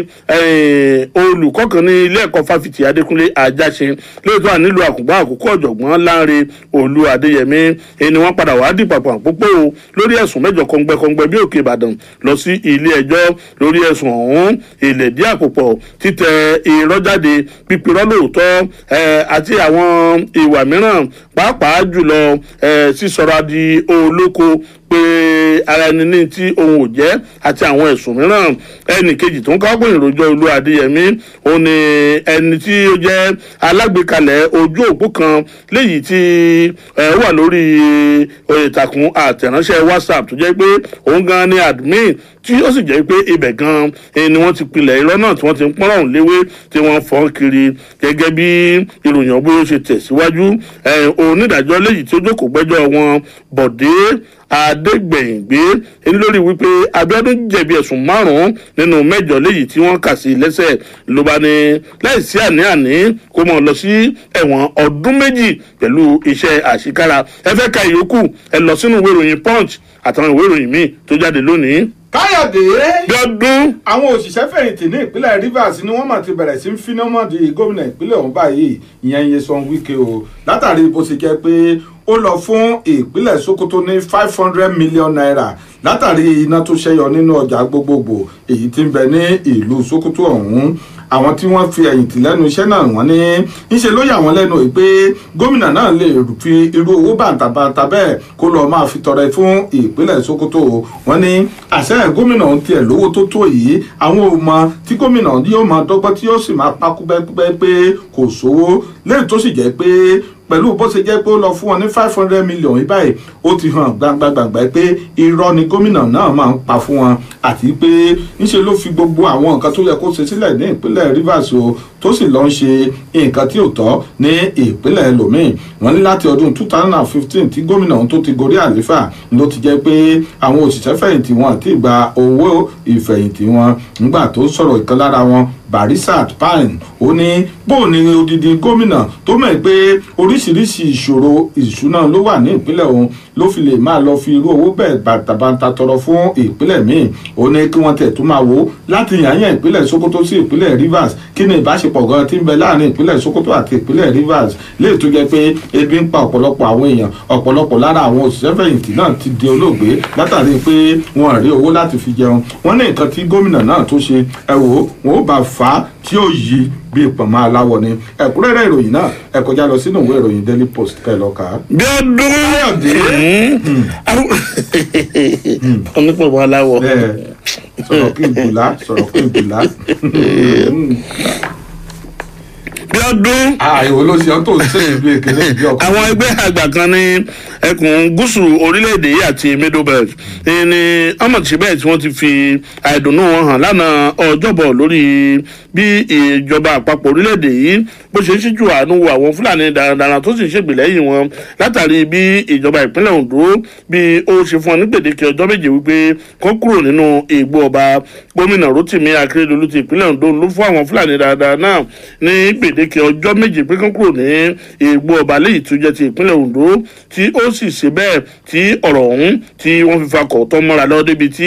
olùkọ́ kan ní ilé ẹ̀kọ́ fáfitì adékúnlé ajáṣe lóòótọ́ à nílùú àkùngbọ́n àkókò ọ̀jọ̀gbọ́n láńre olú adéyẹmí ẹni wọ́n padà wá dì pàpà pópó o lórí ẹ̀sùn mẹ́jọ kọ́ngbẹ́kọ́ngbẹ́ bí òkè ìbàdàn lọ sí ilé ẹjọ́ lórí ẹ̀sùn ọ̀hún ìlẹ̀dí àpòpọ̀ títẹ irọ́ jáde pípirọ́ lóòótọ́ àti àwọn ìwà mìíràn pàápàá jùlọ sísọra di olóko pé ara ẹni ní tí òun ò jẹ́ àti àwọn ẹ̀sùn mìíràn ẹnì kejì tó ń káwọ́ ìròjọ́ olú adéyẹmí òun ni ẹni tí ó jẹ́ alágbèékalẹ̀ ojú òpó kan léyìí tí ẹ wà lórí ìtàkùn àtẹ̀ránṣẹ́ whatsapp tó jẹ́ pé òun gan ni admin tí ó sì jẹ́ pé ibẹ̀ gan ni wọ́n ti pilẹ̀ irọ́ náà tí wọ́n ti ń pọ́nrọ̀ ọ̀hún léwé tí wọ́n fọ́n kiri gẹ́gẹ́ bí ìròyìn ọ̀gbọ́n ṣe tẹ̀síwájú onídàájọ́ léyìí tí ó jókòó gbẹ́jọ́ wọn bọ̀dé adégbèyìngbé lórí wípé abiodun jẹ̀bi ẹ̀sùn márùn-ún nínú mẹ́jọ léyìí tí wọ́n kà sí i lẹ́sẹ̀ ló bá ní láìsí àní-àní kó mọ̀ lọ sí ẹ̀wọ̀n ọdún méjì pẹ̀lú iṣẹ́ àṣekára ẹ fẹ́ ka ìyókù ẹ lọ sínú ìwé ìròyìn punch àtàwọn ìwé ìròyìn míì tó jáde lónìí. káyọ̀dé bíọ́dún. àwọn òṣìṣẹ́ fẹ̀yìntì ní ìpínlẹ̀ rivers ni wọ́n mà ti bẹ̀rẹ̀ sí ń finamọ́dì gómìnà ìpínlẹ̀ ọ̀hún báyìí ìyẹn Nyesom Wike o látàrí bó ṣe jẹ́ pé ó lọ fún ìpínlẹ̀ sokoto ní five hundred million naira látàrí iná tó ṣẹyọ nínú ọjà gbogbogbò èyí tí ń bẹ ní ìlú sokoto ọ̀hún àwọn tí wọ́n fi ẹ̀yìn tì lẹ́nu iṣẹ́ náà wọ́n ní ńṣe ló yà wọ́n lẹ́nu pé gómìnà náà lè fi irú owó bàǹtàbàǹtà bẹ́ẹ̀ kó lọ́ọ́ máa fi tọrẹ fún ìpínlẹ̀ sokoto wọ́n ní àṣẹ gómìnà ń tiẹ̀ lówó tó tó yìí àwọn ò mọ tí gómìnà yóò máa dọ́gbọ́n tí yóò sì máa pa kúbẹ́kúbẹ́ pé kò sówó lẹ́yìn tó sì jẹ́ pé pẹ̀lú bó ṣe jẹ́ pé ó lọ fún wọn ní five hundred million yìí báyìí ó ti hàn gbangba-gbangba pé irọ́ ni gómìnà náà máa ń pa fún wọn àti pé ńṣe ló fi gbogbo àwọn nǹkan tó yẹ kó ṣe sílẹ̀ ní ìpínlẹ̀ rivers o tó sì lọ ń ṣe nǹkan tí ò tọ́ ní ìpínlẹ̀ lomiin wọ́n ní láti ọdún two thousand and fifteen tí gómìnà ọ̀hún tó ti gorí àléfà ló ti jẹ́ pé àwọn òṣìṣẹ́ fẹ̀yìntì wọn àti ìgbà owó ìfẹ̀yìntì wọn nígbà tó sọ̀rọ̀ ìkan lára wọn barisat pine ó ní bóun ni odidi gómìnà tó mọ̀ pé oríṣiríṣi ìṣòro ìṣúná ló wà ní ìpínlẹ̀ òun ló fi lè máa lọ fi irú owó bẹ́ẹ̀ bàtàbàtà tọrọ fún ìpínlẹ̀ míì ó ní kí wọ́n tẹ̀ tún máa wò láti yàyàn ìpínlẹ̀ sokoto sí ìpínlẹ̀ rivers kí ni ìbáṣepọ̀ gan ti ń bẹ láàrin ìpínlẹ̀ sokoto àti ìpínlẹ̀ rivers léè tó jẹ́ pé ebi ń pa ọ̀pọ̀lọpọ̀ àwọn èèyàn ọ̀pọ̀lọpọ̀ lára àwọn òṣìṣẹ́ fẹ̀yìntì náà ti di olóògbé látàrí pé wọn rí owó láti fi jẹun wọ́n ní nǹkan tí gómìnà náà tó ṣe ẹ wò ó wọn ó bá fà á tí ó yí bí ìpamọ́ aláwọ̀ ni ẹ̀kúnrẹ́rẹ́ ìròyìn náà ẹ kọjá lọ sínú ìwé ìròyìn daily post kẹ́ ẹ lọ kà á. bí ọdún káyọ̀dé onípọ̀pọ̀ aláwọ̀. sọ̀rọ̀ kí n bùlá sọ̀rọ̀ kí n bùlá. bí ọdún. àìwò ló ṣe ọ́ tó ń ṣe ìlú èkéré ìbí ọkọ̀. àwọn ẹgbẹ́ àgbà kan ní ẹkùn gúúsù orílẹ̀-èdè yìí àti middle belt ní ọmọọ̀tí bẹ́ẹ̀ tí wọ́n ti fi àìdùnnú wọn hàn lánàá ọjọ́bọ̀ lórí bí ìjọba àpapọ̀ orílẹ̀-èdè yìí bó ṣe ń ṣíjú àánú wo àwọn fúlàní darandaran tó sì ń ṣègbè lẹ́yìn wọn látàrí bí ìjọba ìpínlẹ̀ ondo bí ó ṣe fún wọn ní gbèdéke ọjọ́ méje wípé kó kúrò nínú ìgbó ọba gómìnà rotimi akérèdọ́lù ti ìpínlẹ̀ ondo ló fún àwọn fúlàní darandaran náà ní gbèdéke ọjọ́ méje pé kó kúrò ní ìgbó ọba léyìí tó jẹ́ ti ìpínlẹ̀ ondo tí ó sì ṣe bẹ́ẹ̀ tí ọ̀rọ̀ ọ̀hún tí wọ́n fi fakọ̀ tọ́ mọ́ra lọ débi tí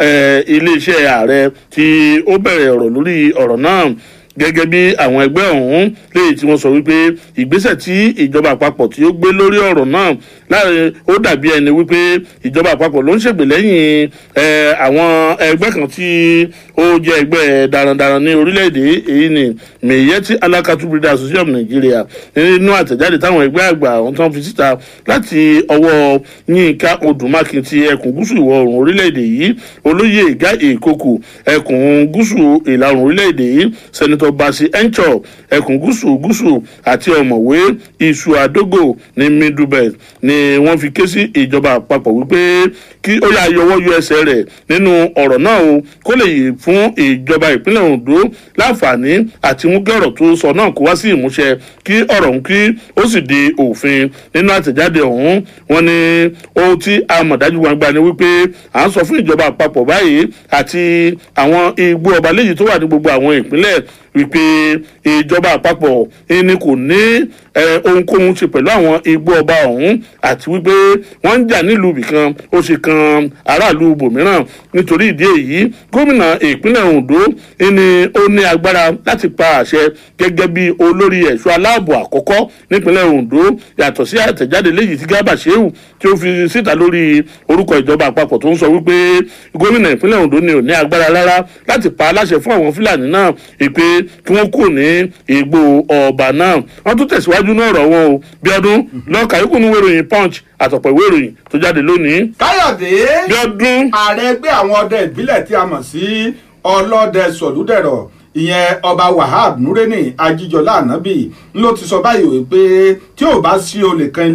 iléeṣẹ́ ààrẹ tí ó bẹ̀rẹ̀ ọ̀rọ̀ lórí ọ̀rọ̀ náà gẹ́gẹ́ bí àwọn ẹgbẹ́ ọ̀hún léyìí tí wọ́n sọ wípé ìgbésẹ̀ tí ìjọba àpapọ̀ tí ó gbé lórí ọ̀rọ̀ náà láàrin ó dàbí ẹni wípé ìjọba àpapọ̀ ló ń ṣègbè lẹ́yìn àwọn ẹgbẹ́ kan tí ó jẹ́ ẹgbẹ́ darandaran ní orílẹ̀-èdè èyí ni mèyẹ́tì alákatú breeders association of nigeria nínú àtẹ̀jáde táwọn ẹgbẹ́ àgbà ọ̀hún tán fi síta láti ọwọ́ yínká odùmákin ti ẹkùn gúúsù ìwọ̀ oòrùn orílẹ̀-èdè yìí olóyè ìgá èkókù ẹkùn gúúsù ìlà oòrùn orílẹ̀-èdè yìí sẹ́nitọ́ basi encho ẹkùn gúúsù gúúsù àti ọ̀mọ̀wé iṣu àdógò ní middle belt ni wọ́n fi ké sí ìjọba àpapọ̀ wípé kí ó yà yọwọ́ yọ ẹsẹ̀ rẹ̀ nínú ọ̀rọ̀ náà o kó lè yí fún ìjọba ìpínlẹ̀ ondo láǹfààní àti mú kí ọ̀rọ̀ tó sọ náà kó wá sí ìmúṣẹ kí ọ̀rọ̀ ọ̀hún kí ó sì di òfin nínú àtẹ̀jáde ọ̀hún wọn ni ohun tí a mọ̀ dájú gbangba ni wípé à ń sọ fún ìjọba àpapọ̀ báyìí àti àwọn igbó ọba léyìí tó wà ní gbogbo àwọn ìpínlẹ̀ wípé ìjọba àpapọ̀ ẹni kò ní ohunkóhun ṣe pẹ̀lú àwọn igbó ọba ọ̀hún àti wípé wọ́n ń jà nílùú ibìkan ó ṣe kan aráàlú ibòmíràn nítorí ìdí èyí gómìnà ìpínlẹ̀ ondo ẹni ó ní agbára láti pa àṣẹ gẹ́gẹ́ bí olórí ẹ̀ṣọ́ aláàbò àkọ́kọ́ nípínlẹ̀ ondo yàtọ̀ sí àtẹ̀jáde léyìí tí gábà ṣéwù tí ó fi síta lórí orúkọ ìjọba àpapọ̀ tó ń sọ wípé gómìnà ìpínlẹ̀ ondo ni ò ní agbára rárá láti pa aláṣẹ fún àwọn fúlàní náà ìpè kí wọ́n kúrò ní ìgbò ọba náà wọ́n tún tẹ̀síwájú náà rọ̀ wọn o bí ọdún lọ́ọ̀kà yókù ní wéròyìn punch àtọ̀pọ̀ ìwé ìròyìn tó jáde lónìí. káyọ̀dé bí ọdún. ààrẹ ẹgbẹ́ àwọn ọdẹ ìbílẹ̀ tí a mọ̀ sí ọlọ́dẹ sọ̀lúdẹ̀rọ̀ ìyẹn ọba wahab nureni ajíjọlá ànábì ló ti sọ báyìí wípé tí ò bá sí olè kan ilé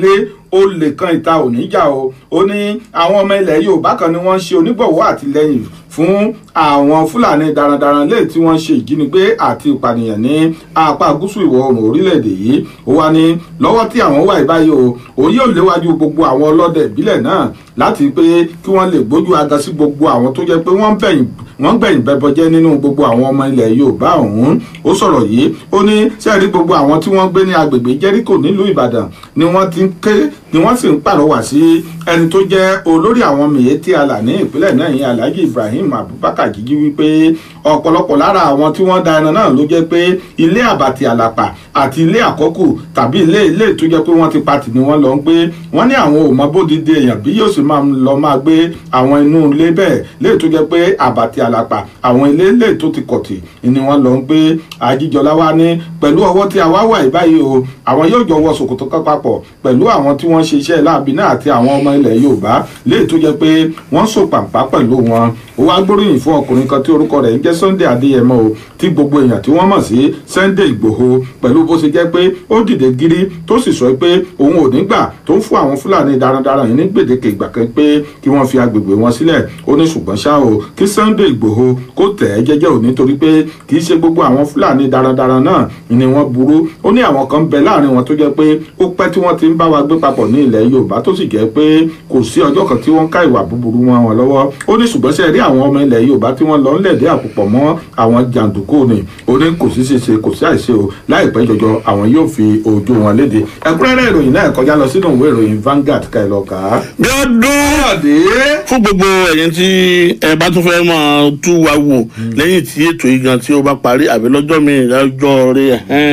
olè kan ìta ò ní jà o ó ní àwọn ọmọ ilẹ̀ yorùbá kan ni wọ́n ń ṣe onígbọ̀wọ́ àtìlẹ́yìn fún àwọn fúlàní darandaran lè tí wọ́n ṣe ìjínigbé àti ìpànìyàn ní apá gúúsù ìwọ̀ oòrùn orílẹ̀-èdè yìí ó wá ní lọ́wọ́ tí àwọn wà báyìí o òun yóò léwájú gbogbo àwọn ọlọ́dẹ ìbílẹ̀ náà láti pé kí wọ́n lè gbójú aga sí gbogbo àwọn tó jẹ́ pé wọ́n ń bẹ̀yìn wọ́n gbẹ̀yìn bẹ́bọ jẹ́ nínú gbogbo àwọn ọmọ ilẹ̀ yorùbá ọ̀hún ó sọ̀rọ̀ yìí ó ní sẹ́ẹ̀rí gbogbo àwọn tí wọ́n gbé ní agbègbè jẹ́ríkò nílùú ìbàdàn ni wọ́n ti ń ké ni wọ́n sì ń pàrọwà sí ẹni tó jẹ́ olórí àwọn mìíyétí àlà ní ìpínlẹ̀ náà yìí alhaji ibrahim abubakar jíjí wípé ọ̀pọ̀lọpọ̀ lára àwọn tí wọ́n da ẹran náà ló jẹ́ pé ilé àbàtì àlàpà àti ilé àkọ́kù tàbí ilé ilé tó jẹ́ pé wọ́n ti patì ni wọ́n lọ ń gbé wọ́n ní àwọn ò mọ bódìdí èèyàn bí yóò sì máa lọ máa gbé àwọn inú ilé bẹ́ẹ̀ lè tó jẹ́ pé àbàtì àlàpà àwọn ilé ilé tó ti kọ̀tì ni wọ́n lọ ń gbé àjíjọlá wa ní pẹ̀lú ọwọ́ tí a wá wà báyìí o àwọn yóò jọ wọ ṣòkòtò kan papọ̀ pẹ̀lú àwọn tí wọ́n ṣe iṣẹ́ láàbí náà àti àwọn ọmọ ilẹ̀ yorùbá lè tó jẹ́ pé wọ́n so pàǹpá pẹ̀lú wọn ó wá gbóríyìn fún ọkùnrin kan tí orúkọ rẹ̀ ń jẹ́ sunday adéyẹmọ o tí gbogbo èèyàn tí wọ́n mọ̀ sí sunday ìgbòho pẹ̀lú bó ṣe jẹ́ pé ó dìde gírí tó sì sọ pé òun ò ní gbà tó ń fún àwọn fúlàní darandaran yìí ní gbèdéke ìgbà kan pé kí wọ́n fi agbègbè wọn sílẹ̀ ó ní ṣùgbọ́n ṣá o kí sunday ìgbòho kó tẹ̀ ẹ́ jẹ́jẹ́ ò nítorí pé kì í ṣe gbogbo àwọn fúlàní darandaran náà ni wọ́n burú ó ní àwọn kan bẹ láàrin wọn tó jẹ́ pé ó pẹ́ tí wọ́n ti ń bá wa gbé papọ̀ ní ilẹ̀ yorùbá tó sì jẹ́ pé kò sí ọjọ́ kan tí wọ́n ká ìwà búburú wọn wọn lọ́wọ́ ó ní ṣùgbọ́n ṣe rí àwọn ọmọ ilẹ̀ yorùbá tí wọ́n lọ ń lẹ̀dí àpòpọ̀ mọ́ àwọn jàǹdùkú ni ó ní kò sí ṣeṣe kò sí àìṣe o láìpẹ́ jọjọ àwọn yóò fi ojú wọn léde ẹ̀kúnrẹ́rẹ́ ìròyìn náà kọjá lọ sínú ìwé ìròyìn Vanguard ká ẹ lọ kà á. bí ọdún fún gbogbo ẹ̀yin tí ẹ bá tún fẹ́ máa tú wa wò lẹ́yìn tí ètò yìí gan tí ó bá parí àbí lọ́jọ́ mi lọ́jọ́ rẹ̀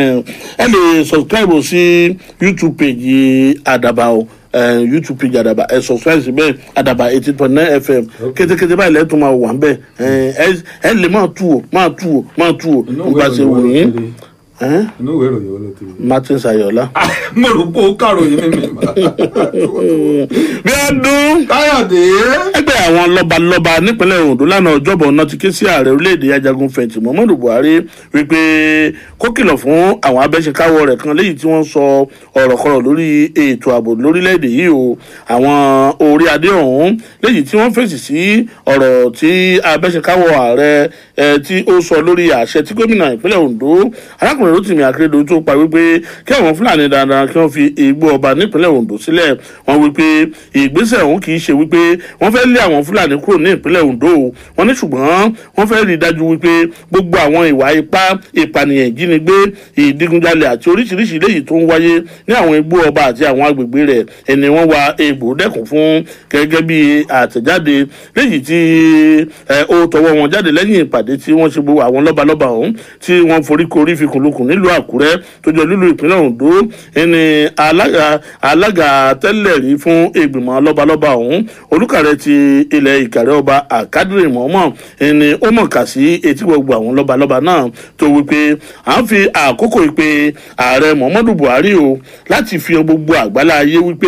ẹ lè subscribe sí YouTube page àdàbà o youtube page àdàbà ẹ subscribe síbẹ̀ àdàbà eighteen point nine fm kétékété báyìí lẹ́tọ̀ máa wà ń bẹ̀ ẹ lè máa tú o máa tú o máa tú o nígbà tí wò yín inú ìwé ìròyìn wo ló ti rí. martin sayola. mo rò pé ó kàròyìn mímì. bí ọdún. káyọ̀dé. ẹgbẹ́ àwọn lọ́balọ́ba nípínlẹ̀ ondo lánàá ọjọ́bọ̀ náà ti ké sí ààrẹ orílẹ̀-èdè ajagun fẹ̀yìntì muhammadu buhari wípé kó kìlọ̀ fún àwọn abẹ́ṣekáwọ́ rẹ̀ kan léyìí tí wọ́n sọ ọ̀rọ̀ kọ̀rọ̀ lórí ètò ààbò lórílẹ̀-èdè yìí o àwọn orí adé ọ̀hún léyìí tí wọ́n fèsì sí ọ̀rọ̀ tí abẹ́ṣekáwọ́ ààrẹ tí ó sọ lórí àṣẹ tí gómìnà ìpínlẹ̀ ondo arákùnrin rotimi akeredolu tó pa wípé kí àwọn fúlàní dandan kí wọ́n fi igbó ọba nípínlẹ̀ ondo sílẹ̀ wọ́n wípé ìgbésẹ̀ ọ̀hún kì í ṣe wípé wọ́n fẹ́ lé àwọn fúlàní kúrò ní ìpínlẹ̀ ondo wọ́n ní ṣùgbọ́n wọ́n fẹ́ rí i dájú wípé gbogbo àwọn ìwà ipá ìpànìyàn ìjínigbé ìdigunjalè àti oríṣiríṣi léyìí tó ń wáyé ní àwọn igbó ọba àti àwọn agbègbè rẹ̀ ẹni wọ́n wa egbò dẹ́kun fún gẹ́gẹ́ bí àtẹ̀jáde léyìí tí ó tọwọ́ wọn jáde lẹ́yìn ìpàdé tí wọ́n ṣe gbogbo àwọn lọ́balọ́ba ọ̀hún tí wọ́n foríkorí fi kùnlùkùn nílùú àkúrẹ́ tó jọ lílu ìpínlẹ̀ ondo ẹni alága alága tẹ́lẹ̀ rí fún ìgbìmọ̀ lọ́balọ́ba ọ̀hún olùkàrẹ́ ti ilẹ̀ ìkàrẹ́ ọba àkádìrì mọ́mọ́ ẹni ó mọ̀ kà sí etí gbogbo àwọn lọ́balọ́ba náà tó wípé à ń fi àkókò ìpè ààrẹ muhammadu buhari o láti fi gbogbo àgbálá ayé wípé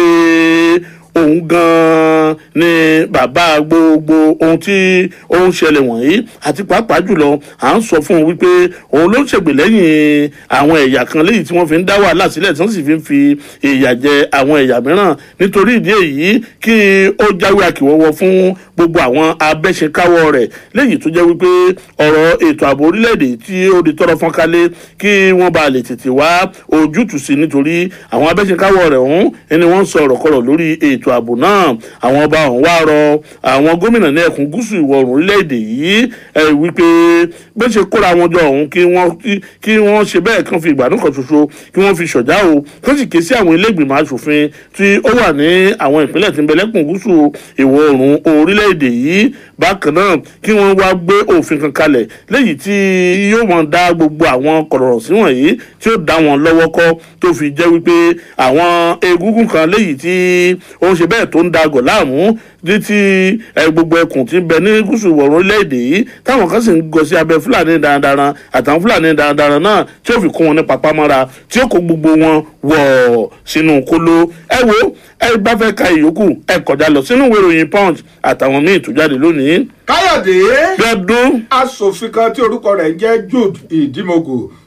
òun gan-an ni bàbá gbogbo ohun tí ó ń ṣẹlẹ̀ wọ̀nyí àti pàápàá jùlọ à ń sọ fún un wípé òun ló ń ṣègbè lẹ́yìn àwọn ẹ̀yà kan léyìí tí wọ́n fi ń dá wàhálà sílẹ̀ tí wọ́n sì fi ń fi ìyà jẹ àwọn ẹ̀yà mìíràn nítorí ìdí èyí kí ó jáwé àkìwọ́wọ́ fún gbogbo àwọn abẹ́ṣekáwọ́ rẹ̀ léyìí tó jẹ́ wípé ọ̀rọ̀ ètò ààbò orílẹ̀-èdè tí ó di tọrọ fọ́nkálé kí wọ́n bá lè tètè wá ojútùú sí nítorí àwọn abẹ́ṣekáwọ́ rẹ̀ ọ̀hún ẹni wọ́n ń sọ ọ̀rọ̀ kọ̀rọ̀ lórí ètò ààbò náà àwọn ọba ọ̀hún wá rọ àwọn gómìnà ní ẹkùn gúúsù ìwọ̀ oòrùn orílẹ̀-èdè yìí wípé bó ṣe kóra wọn jọ ọ̀hún kí wọ́n kí wọ́n ṣe bẹ́ẹ̀ kán fi ìgbàdùn kan ṣoṣo kí wọ́n fi ṣọ̀já o kán sì ké sí àwọn ilé ìgbìmọ̀ asòfin tí ó wà ní àwọn ìpínlẹ̀ tí ń bẹ lẹ́kùn gúúsù ìwọ̀ oòrùn orílẹ̀-èdè yìí bákan náà kí wọ́n wá gbé òfin kan kalẹ̀ léyìí tí yóò mọ̀ dá gbogbo àwọn kọ̀rọ̀ sí wọ̀nyí tí ó dá wọn lọ́wọ́ kọ́ tó fi jẹ́ wípé àwọn egungun kan léyìí tí ó ń ṣe bẹ́ẹ̀ tó ń dagọ̀ láàmú ní ti gbogbo ẹkùn tí ń bẹ ní gúúsù ìwọ̀rùn orílẹ̀-èdè yìí táwọn kan sì ń gọ sí abẹ́ fúlàní darandaran àtàwọn fúlàní darandaran náà tí ó fi kún wọn ní papámọ́ra tí ó kó gbogbo wọn wọ̀ sínú kóló ẹ wo ẹ bá fẹ́ ka ìyókù ẹ kọjá lọ sínú ìwé ìròyìn punch àtàwọn míì tó jáde lónìí. káyọ̀dé gbẹdún. asòfin kan tí orúkọ rẹ̀ ń jẹ́ jude ìdímọ̀gò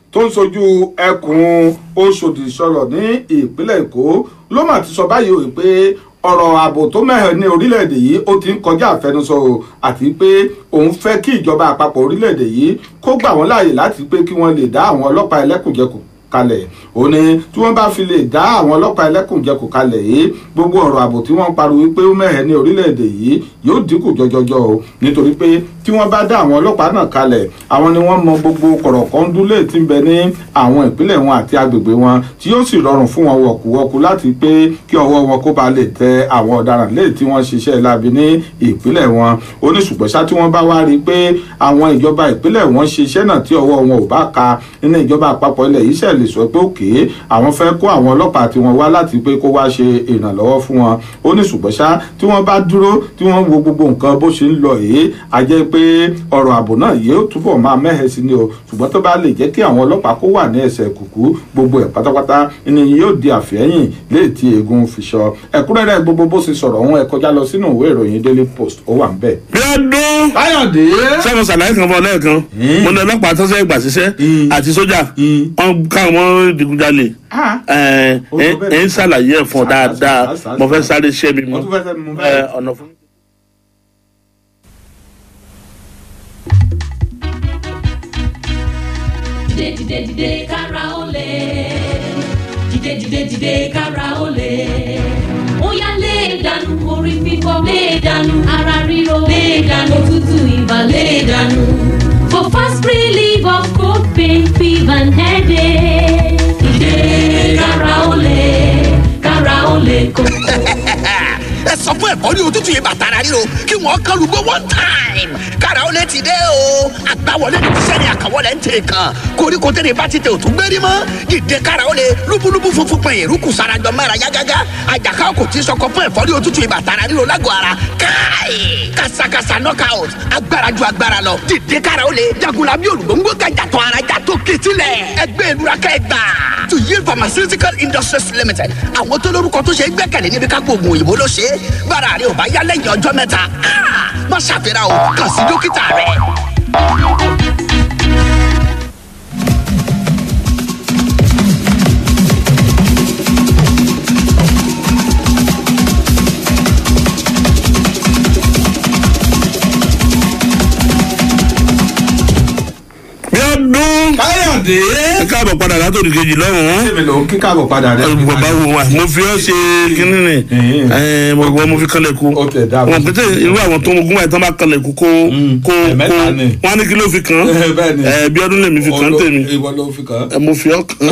tó ń sojú ẹkùn oṣòdì sọ̀rọ̀ ní ìpínlẹ̀ èkó ló mà ti sọ báyìí o pé ọ̀rọ̀ ààbò tó mẹ́hẹ̀ ní orílẹ̀-èdè yìí ó ti ń kọjá àfẹnusọ o àti pé òun fẹ́ kí ìjọba àpapọ̀ orílẹ̀-èdè yìí kó gbà wọ́n láàyè láti pé kí wọ́n lè dá àwọn ọlọ́pàá ẹlẹ́kùnjẹkùn kalẹ̀ ó ní tí wọ́n bá fi lè dá àwọn ọlọ́pàá ẹlẹ́kùnjẹkùn kalẹ̀ yìí gbogbo ọ̀rọ̀ ààbò tí wọ́n pariwo wípé ó mẹ́hẹ̀ ní orílẹ̀-èdè yìí yóò dínkù jọjọjọ o nítorí pé tí wọ́n bá dá àwọn ọlọ́pàá náà kalẹ̀ àwọn ni wọ́n mọ gbogbo kọ̀rọ̀kọ́ndúlé tí ń bẹ ní àwọn ìpínlẹ̀ wọn àti agbègbè wọn tí yóò sì rọrùn fún wọn wọ̀kúwọ́kú láti pé kí ọwọ́ wọn kó ba lè tẹ àwọn ọ̀daràn lé tí wọ́n ṣiṣẹ́ láabi ní ìpínlẹ̀ wọn ó ní ṣùgbọ́n ṣá tí wọ́n bá wá rí i pé àwọn ìjọba ìpínlẹ̀ wọn ṣe iṣẹ́ náà tí ọwọ́ wọn ò bá ka nínú ìjọba àpapọ̀ ilẹ̀ yìí ṣẹ̀ lè sọ pé òkè àwọn fẹ́ kó àwọn ọlọ́pàá tí wọ́n wá láti pé kó wá ṣe ìrànlọ́wọ́ fún wọn ó ní ṣùgbọ́n ṣá tí wọ́n bá dúró tí wọ́n wo gbogbo nǹkan bó ṣe ń lọ yìí a jẹ́ pé ọ̀rọ̀ ààbò náà yóò túbọ̀ máa mẹ́hẹ̀ sí ni o ṣùgbọ́n tó bá lè jẹ́ kí àwọn ọlọ́pàá kó wà ní ẹsẹ̀ kùkú gbogbo ẹ̀ pátápátá ni yóò di àfẹ́yìn léètì eegun fi sọ ẹ̀kúnrẹ́rẹ́ gbogbo bó ṣe sọ̀rọ̀ òun ẹ̀ kọjá lọ sínú ìwé ìròyìn daily post ó wà ń bẹ̀. bí ọdún káyọ̀dé sẹ́wọ̀n sàlàyé kan fún ọ lẹ́ẹ̀kan mo ní ọlọ́pàá tó sẹ́ gbà síṣẹ́ àti sójà wọn káwọn mọ́ digunjalè ẹ ẹ ń ṣàlàyé ẹ̀ fún ọ dáadáa mo fẹ́ sáré ṣẹ́ mi mú ọ̀nà fún. dìde dìde dìde kára ó lè dìde dìde dìde kára ó lè ó yá lé dànù orí fífọ́ lé dànù ara ríro lé dànù òtútù ibà lé dànù for fast relief of cold pain fever and headache dìde kára ó lè kára ó lè kókó. ẹ sọ fún ẹ̀kọ́ ní òtútù yìí bàtà ara ríro kí wọ́n kán lùgbọ́ one time kára ó lè ti dé o àgbàwọlé ní sẹ́ni àkàwọlé ń tèrè kan koríko tẹ́lẹ̀ bá ti tẹ òtún gbérí mọ́ dìde kára ó lè lúbúlúbú funfun pẹ̀yìn rúkù sarajọ mẹ́ra yágágá àjàká kò tí sọkọ fún ẹ̀fọ́ ní òtútù yìí bàtà ara ríro lágọ̀ọ́ ara káì kàṣàkàṣà knockout agbára ju agbára lọ dìde kára ó lè jagunla bí olùgbòǹgbò gàjàtọ̀ ara jàtọ̀ kìtìlẹ̀ ẹgbẹ́ ìlúra kẹgbà tuyi pharmaceutical industries limited àwọn tó lórúkọ tó ṣe é gbẹ́kẹ̀lé níbi kápò oògùn òyìnbó ló ṣe é bára rẹ ò bá yá lẹ́yìn ọjọ́ mẹ́ta ah, má ṣàfihàn o kàn sí dókítà rẹ. bí ọdún káyọ̀dé ẹ káàbọ̀ padà látòdì kejì lọ́rùn. èmi ló ń kí káàbọ̀ padà rẹ. bàbá wo wa mo fi ọ ṣe kínní ni ẹ mo wọ mo fi kanlẹ̀ kú wọn pété irú àwọn tó ń gún báyìí tán bá kanlẹ̀ kú kó kó kó ẹ̀mẹ́ta ni. wọn á ní kí ló fi kàn Bẹ́ẹ̀ ni. ẹ bí ọdún lèmi fi kàn tèmi ìwọ ló fi kàn. ẹ mo fi ọ kàn.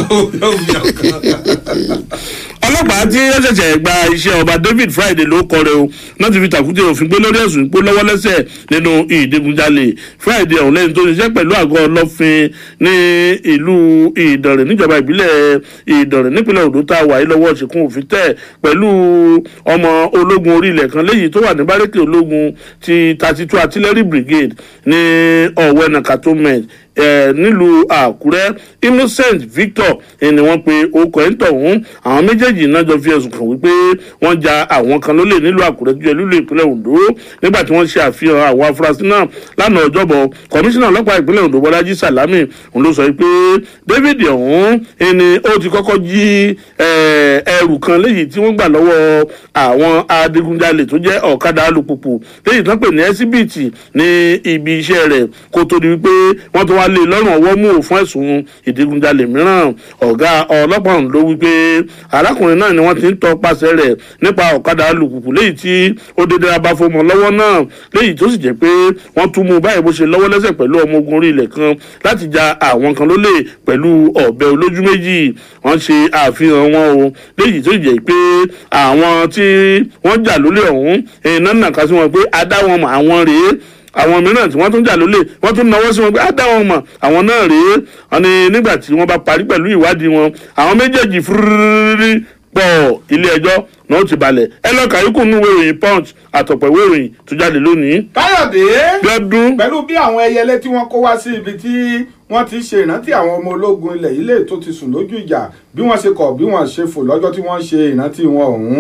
ọlọ́pàá tí ó ṣẹ̀ṣẹ̀ gba iṣẹ́ ọba david friday ló kọ rẹ o náà ti fi tàkútẹ̀ òfin gbé lórí ẹ̀sùn ìpó lọ́wọ́ lẹ́sẹ̀ nínú ìdigunjalè friday ọ̀hún lẹ́yìn tó ṣiṣẹ́ pẹ̀lú àgọ́ ọlọ́fin ní ìlú ìdànrè níjọba ìbílẹ̀ ìdànrè nípínlẹ̀ odò tá a wà yìí lọ́wọ́ ṣìkún òfin tẹ̀ pẹ̀lú ọmọ ológun orí ilẹ̀ kan léyìí tó wà ní bárẹ́kì ológun ti thirty two artillery brigade ní ọ̀wẹ́nà cantonment eh, nílùú àkúrẹ́ innocent victor eh, ni wọ́n pe orúkọ ẹ̀ ń tọ̀hún àwọn méjèèjì náà jọ fi ẹ̀sùn kàn wípé wọ́n ja àwọn kan lólè nílùú àkúrẹ́ tó jẹ́ lílo ìpínlẹ̀ ondo nígbà tí wọ́n ṣe àfihàn àwọn afurasí náà lánàá ọjọ́bọ̀ kọmíṣánná ọlọ́pàá ìpínlẹ̀ ondo bọ́lájí sàlámì òun ló sọ pé david ọ̀hún eh, ni ó ti kọ́kọ́ jí eh, ẹrù kan léyìí tí wọ́n gbà lọ́wọ́ àwọn adigunjalè tó jẹ́ ọ̀kadà alùpùpù léyìí tán pè ní ẹsíbìtì ní ibi iṣẹ́ rẹ̀ kó tó di wípé wọ́n tó wá lé lọ́rùn ọwọ́ mú fún ẹ̀sùn ìdigunjalè mìíràn ọ̀gá ọlọ́pàá ọ̀hún ló wípé arákùnrin náà ni wọ́n ti ń tọpasẹ̀ rẹ̀ nípa ọ̀kadà alùpùpù léyìí tí ó dédé abáfọmọ lọ́wọ́ náà léyìí tó sì jẹ́ pé wọ́n tún mú báyìí bó ṣe lọ́wọ́ lẹ́sẹ̀ pẹ̀lú ọmọ ogun orí ilẹ̀ kan láti ja àwọn kan lólè pẹ̀lú ọ̀bẹ olójú méjì wọ́n ṣe àfihàn wọn o léyìí tó sì jẹ́ pé àwọn tí wọ́n jà lólè ọ̀hún iná nàka sí wọn pé adá wọn mọ̀ àwọn rèé àwọn mìíràn tí wọ́n tún jà lólè wọ́n tún náwó sí wọn pé á dá wọn mọ̀ àwọn náà rèé wọn ni nígbà tí wọ́n bá parí pẹ̀lú ìwádìí wọn àwọn méjèèjì fúrúrúrú pọ̀ ilé ẹjọ́ náà ó ti balẹ̀ ẹ lọ kàyíkù nínú ìwé ìròyìn punch àtọ̀pọ̀ ìwé ìròyìn tó jáde lónìí. káyọ̀dé Bíọ́dún. pẹ̀lú bí àwọn ẹyẹlé tí wọ́n kó wá sí ibi tí wọ́n ti ṣe ìrántí àwọn ọmọ ológun ilẹ̀ yìí lè tó ti sùn lójú ìjà bí wọ́n ṣe kọ̀ bí wọ́n ṣe fò lọ́jọ́ tí wọ́n ṣe ìrántí wọn ọ̀hún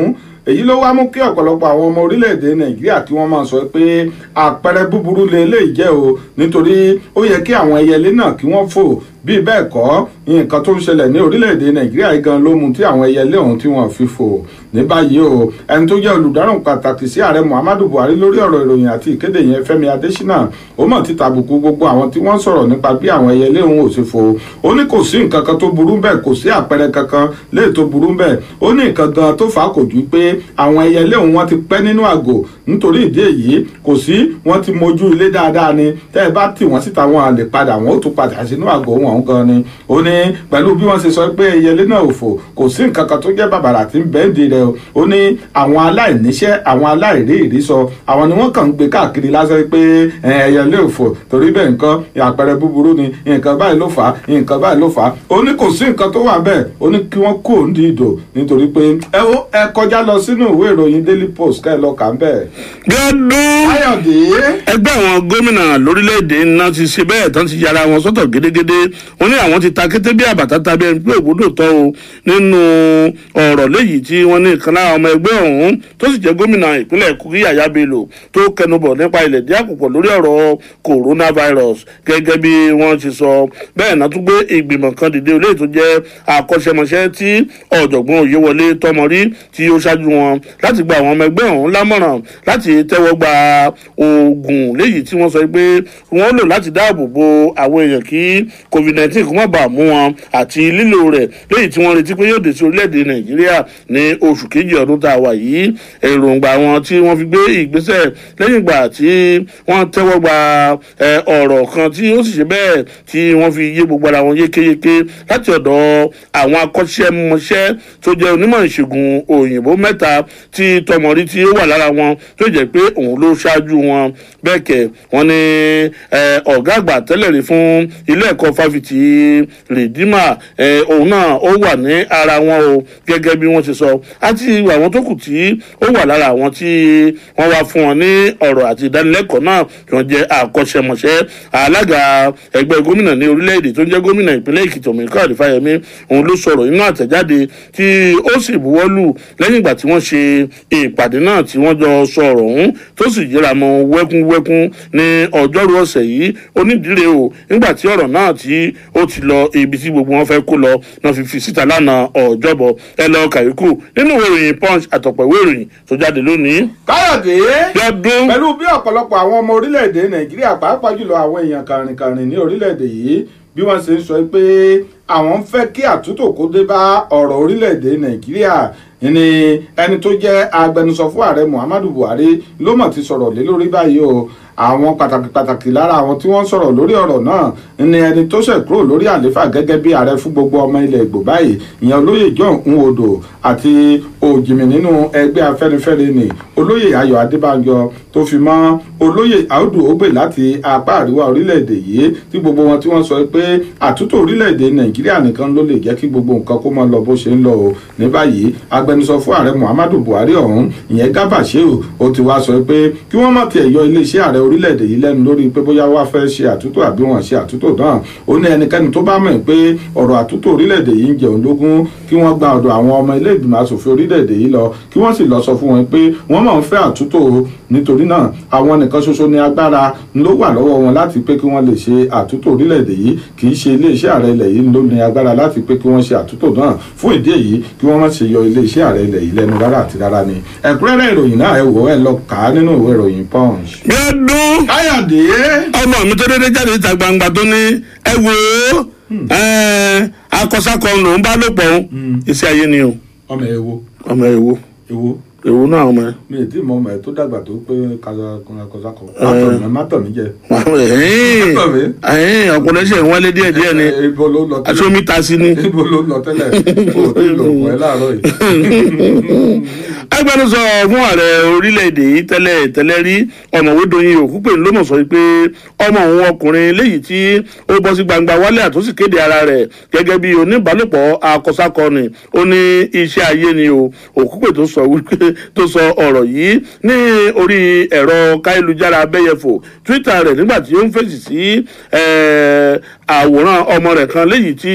èyí ló wá mú kí ọ̀pọ̀lọpọ̀ àwọn ọmọ orílẹ̀-èdè nàìjíríà kí wọ́n máa sọ pé àpẹẹrẹ búburú lè lè jẹ́ o nítorí ó yẹ kí àwọn ẹyẹlé náà kí wọ́n fò bíi bẹ́ẹ̀ kọ́ nǹkan tó ń ṣẹlẹ̀ ní orílẹ̀-èdè nàìjíríà yìí gan ló mú tí àwọn ẹyẹlé ọ̀hún tí wọ́n fi fò ní báyìí o ẹni tó jẹ́ olùdáhùn pàtàkì sí ààrẹ muhammadu buhari lórí ọ̀rọ̀ ìròyìn àti ìkéde yẹn fẹ́mi adésínà ó mọ̀ ti tàbùkù gbogbo àwọn tí wọ́n sọ̀rọ̀ nípa bí àwọn ẹyẹlé ọ̀hún ò sì fò ó ní kò sí nǹkan kan tó burú bẹ́ẹ̀ kò sí àpẹẹrẹ kankan léè tó burú bẹ́ẹ̀ ó ní nǹkan gan tó fà á kò ju pé àwọn ẹyẹlé ọ̀hún wọ́n ti pẹ́ nínú àgò nítorí ìdí èyí kò sí wọ́n ti mojú ilé dáadáa ni tẹ́ ẹ bá tì wọ́n síta wọn à lè padà wọn ó tún padà sínú àgò wọn ọ̀hún gan ni ó ní pẹ̀lú bí wọ́n ṣe sọ pé ẹyẹlé náà ò fò kò sí nǹkan kan tó jẹ́ bàbàrà tí ń bẹ́ẹ̀dì rẹ̀ o ó ní àwọn aláìníṣẹ́ àwọn aláìrí ìrísọ àwọn ni wọ́n kàn ń gbé káàkiri lásán pé ẹyẹlé ò fò torí bẹ́ẹ̀ nǹkan àpẹẹrẹ búburú ni nǹkan báyìí ló fà á nǹkan báyìí ló fà á ó ní kò sí nǹkan tó wà bẹ́ẹ̀ ó ní kí wọ́n kó òun di ìdò nítorí pé ẹ ó ẹ kọjá lọ sínú ìwé ìròyìn daily post ká ẹ lọ kà ń bẹ̀. gẹ́dún ẹgbẹ́ àwọn gómìnà lórílẹ̀‐èdè náà ti ṣe bẹ́ẹ̀ tán ti yára wọn sọ́tọ̀ gédégédé wọ́n ní àwọn ti ta kété bí àbàtà tàbí ẹni pé ògbódò tọ́ o nínú ọ̀rọ̀ léyìí tí wọ́n ní ìkànnà ọmọ ẹgbẹ́ ọ̀hún tó sì jẹ́ gómìnà ìpínlẹ̀ kogi yàyà bello tó kẹnubọ̀ nípa ilẹ̀ dí àpòpọ̀ lórí ọ̀rọ̀ coronavirus gẹ́gẹ́ bí wọ́n ti sọ bẹ́ẹ̀ náà tún gbé ìgbìmọ̀ kan dìde olóyè tó jẹ́ akọ́ṣẹ́mọṣẹ́ tí ọ̀jọ̀gbọ́n òyewọlé tọmọrí tí ó ṣáájú wọn láti gba àwọn ọmọ ẹgbẹ́ ọ̀hún lámọ̀ràn láti tẹ́wọ́ gba oògùn léyìí tí wọ́n sọ pé wọ́n lò láti dáàbò bo àwọn èèyàn kí covid nineteen kó má bàa mú wọn àti lílò rẹ̀ léyìí tí wọ́n retí pé yóò dé sí orílẹ̀-èdè nàìjíríà ní oṣù kejì ọdún tá a wà yìí èròǹgbà wọn tí wọ́n fi gbé ìgbésẹ̀ lẹ́yìn ìgbà tí wọ́n tẹ́wọ́ gba ọ̀rọ̀ kan tí ó sì ṣe bẹ́ẹ̀ tí wọ́n fi yé gbogbo ara wọn yékéyéké láti ọ̀dọ̀ àwọn akọ́ṣẹ́mọṣẹ́ tó jẹ́ onímọ̀ ìṣègùn òyìnbó mẹ́ta tí tọmọrí tí ó wà lára wọn tó jẹ́ pé òun ló ṣáájú wọn bẹ́ẹ̀ kẹ̀ wọ́n ní ọ̀gá àgbà tẹ́lẹ̀ rí fún ilé ẹ̀kọ́ fáfitì rìdímà òun náà ó wà ní ara wọn o gẹ́gẹ́ bí wọ́n ṣe sọ àti àwọn tó kù tí ó wà lára àwọn tí wọ́n wá fún wọn ní ọ̀rọ̀ àti ìdánilẹ́kọ̀ọ́ náà tí wọ́n jẹ́ àkọ́ṣẹ́mọṣẹ́ alága ẹgbẹ́ gómìnà ní orílẹ̀-èdè tó ń jẹ́ gómìnà ìpínlẹ̀ èkìtì òmìnira àdìfáyẹmí òun ló sọ̀rọ̀ nínú àtẹ̀jáde tí ó sì buwọ́lù lẹ́yìn ìgbà tí wọ́n ṣe ìpàdé náà tí wọ́n jọ sọ̀rọ̀ ọ̀hún tó sì yíra mọ́ wẹ́kúnwẹ́kún ní ọjọ́rú ọ̀sẹ̀ yìí onídìílé o nígbà tí ọ̀rọ̀ náà tí ó ti lọ ibi tí gbogbo wọn fẹ́ kó lọ náà fi fi síta lánàá ọ̀jọ́bọ̀ ẹ lọ kàyékù nínú ìwé ìròyìn punch àtọ̀pọ̀ ìwé ìròyìn tó jáde lónìí. káyọ̀dé pẹ̀lú bí ọ̀pọ̀lọpọ̀ àwọn ọmọ orílẹ̀-èdè nàìjíríà pàápàá jùlọ àwọn èèyàn kàrìnkàrìn ní orílẹ̀-èdè yìí bí wọ́n ṣe ń sọ pé àwọn ń fẹ́ kí àtúntò kó dé bá ọ̀rọ̀ orílẹ̀-èdè nàìjíríà ní ẹni tó jẹ́ agbẹnusọ fún ààrẹ muhammadu buhari ló mọ̀ ti sọ̀rọ̀ lé lórí báyìí o àwọn pàtàkì pàtàkì lára àwọn tí wọ́n sọ̀rọ̀ lórí ọ̀rọ̀ náà ni ẹni tó ṣẹ̀ kúrò lórí àléfà gẹ́gẹ́ bí ààrẹ fún gbogbo ọmọ ilẹ̀ ìgbò báyìí ìyẹn olóyè john nwodo àti òjìmì nínú ẹgbẹ́ afẹ́nifẹ́re ni olóyè ayọ̀ adébánjọ tó fi mọ́ olóyè audu ogbe láti apá àríwá orílẹ̀-èdè yìí tí gbogbo wọn tí wọ́n sọ pé àtúntò orílẹ̀-èdè nàìjíríà nìkan ló lè jẹ́ kí gbogbo nǹkan kó máa lọ bó ṣe ń lọ o ní báyìí agbẹnusọ fún ààrẹ muhammadu buhari ọ̀hún ìyẹn gábà sheu ó ti wá sọ pé kí wọ́n má tiẹ̀ yọ iléeṣẹ́ ààrẹ orílẹ̀-èdè yìí lẹ́nu lórí pé bóyá wá fẹ́ ṣe àtúntò àbí wọ́n ṣe àtúntò náà ó ní ẹnikẹ́ni tó bá mọ̀ pé ọ̀rọ̀ àtúntò orílẹ̀-èdè yìí ń jẹun lógún kí wọ́n gba ọ̀dọ̀ àwọn ọmọ ilé ìgbìmọ̀ asòfin orílẹ̀-èdè yìí lọ kí wọ́n sì lọ sọ fún wọn pé wọ́n máa ń fẹ́ àtúntò nítorí náà àwọn nìkan ṣoṣo ní agbára ló wà lọ́wọ́ wọn láti pé kí wọ́n lè ṣe àtúntò orílẹ̀-èdè yìí kì í ṣe iléeṣẹ́ ààrẹ ilẹ̀ yìí ló ní agbára láti pé kí wọ́n ṣe àtúntò náà fún ìdí èyí kí wọ́n má ṣe yọ iléeṣẹ́ ààrẹ ilẹ̀ yìí lẹ́nu rárá àti rárá ni ẹ̀kúnrẹ́rẹ́ ìròyìn náà ẹ wò ẹ lọ kà á nínú ìwé ìròyìn punch. gbẹdún káyọ̀dé. ọmọ mi tó dédé jáde ìta gbangba tó ní ẹ wò ó akọsákọ lòún bá lò pọ̀ iṣẹ́ ayé ni o. ọmọ ẹ wo. ọmọ ẹ wo. ewo. ewo náà ọmọ ẹ. mi ì tí mọ ọmọ ẹ tó dàgbà tó pé kọsákọ má tọ̀ mí jẹ. ọkùnrin ṣe ń wálé díẹ̀ díẹ̀ ni ibo ló lọ tẹ́lẹ̀ aṣọ mi ta sí ni. ibo ló lọ tẹ́lẹ̀ o tí lò pọ̀ ẹ́ láàárọ̀ yìí. agbẹnusọ fún ààrẹ orílẹ̀-èdè yìí tẹ́lẹ̀ tẹ́lẹ̀ rí ọ̀mọ̀wé doyin òkúpè ló mọ̀ sọ pé ọmọ òun ọkùnrin léyìí tí ó bọ́ sí gbangba wálé àtúnṣe kéde ara rẹ̀ gẹ́gẹ́ bí oníbàálòpọ̀ akọsákọni ó ní iṣẹ́ ayé ni o òkúpè tó sọ wípé tó sọ ọ̀rọ̀ yìí ní orí ẹ̀rọ káyélujára abẹ́yẹfò twitter rẹ̀ nígbà tí ó ń fèsì sí eh, àwòrán ọmọ rẹ̀ kan léyìí tí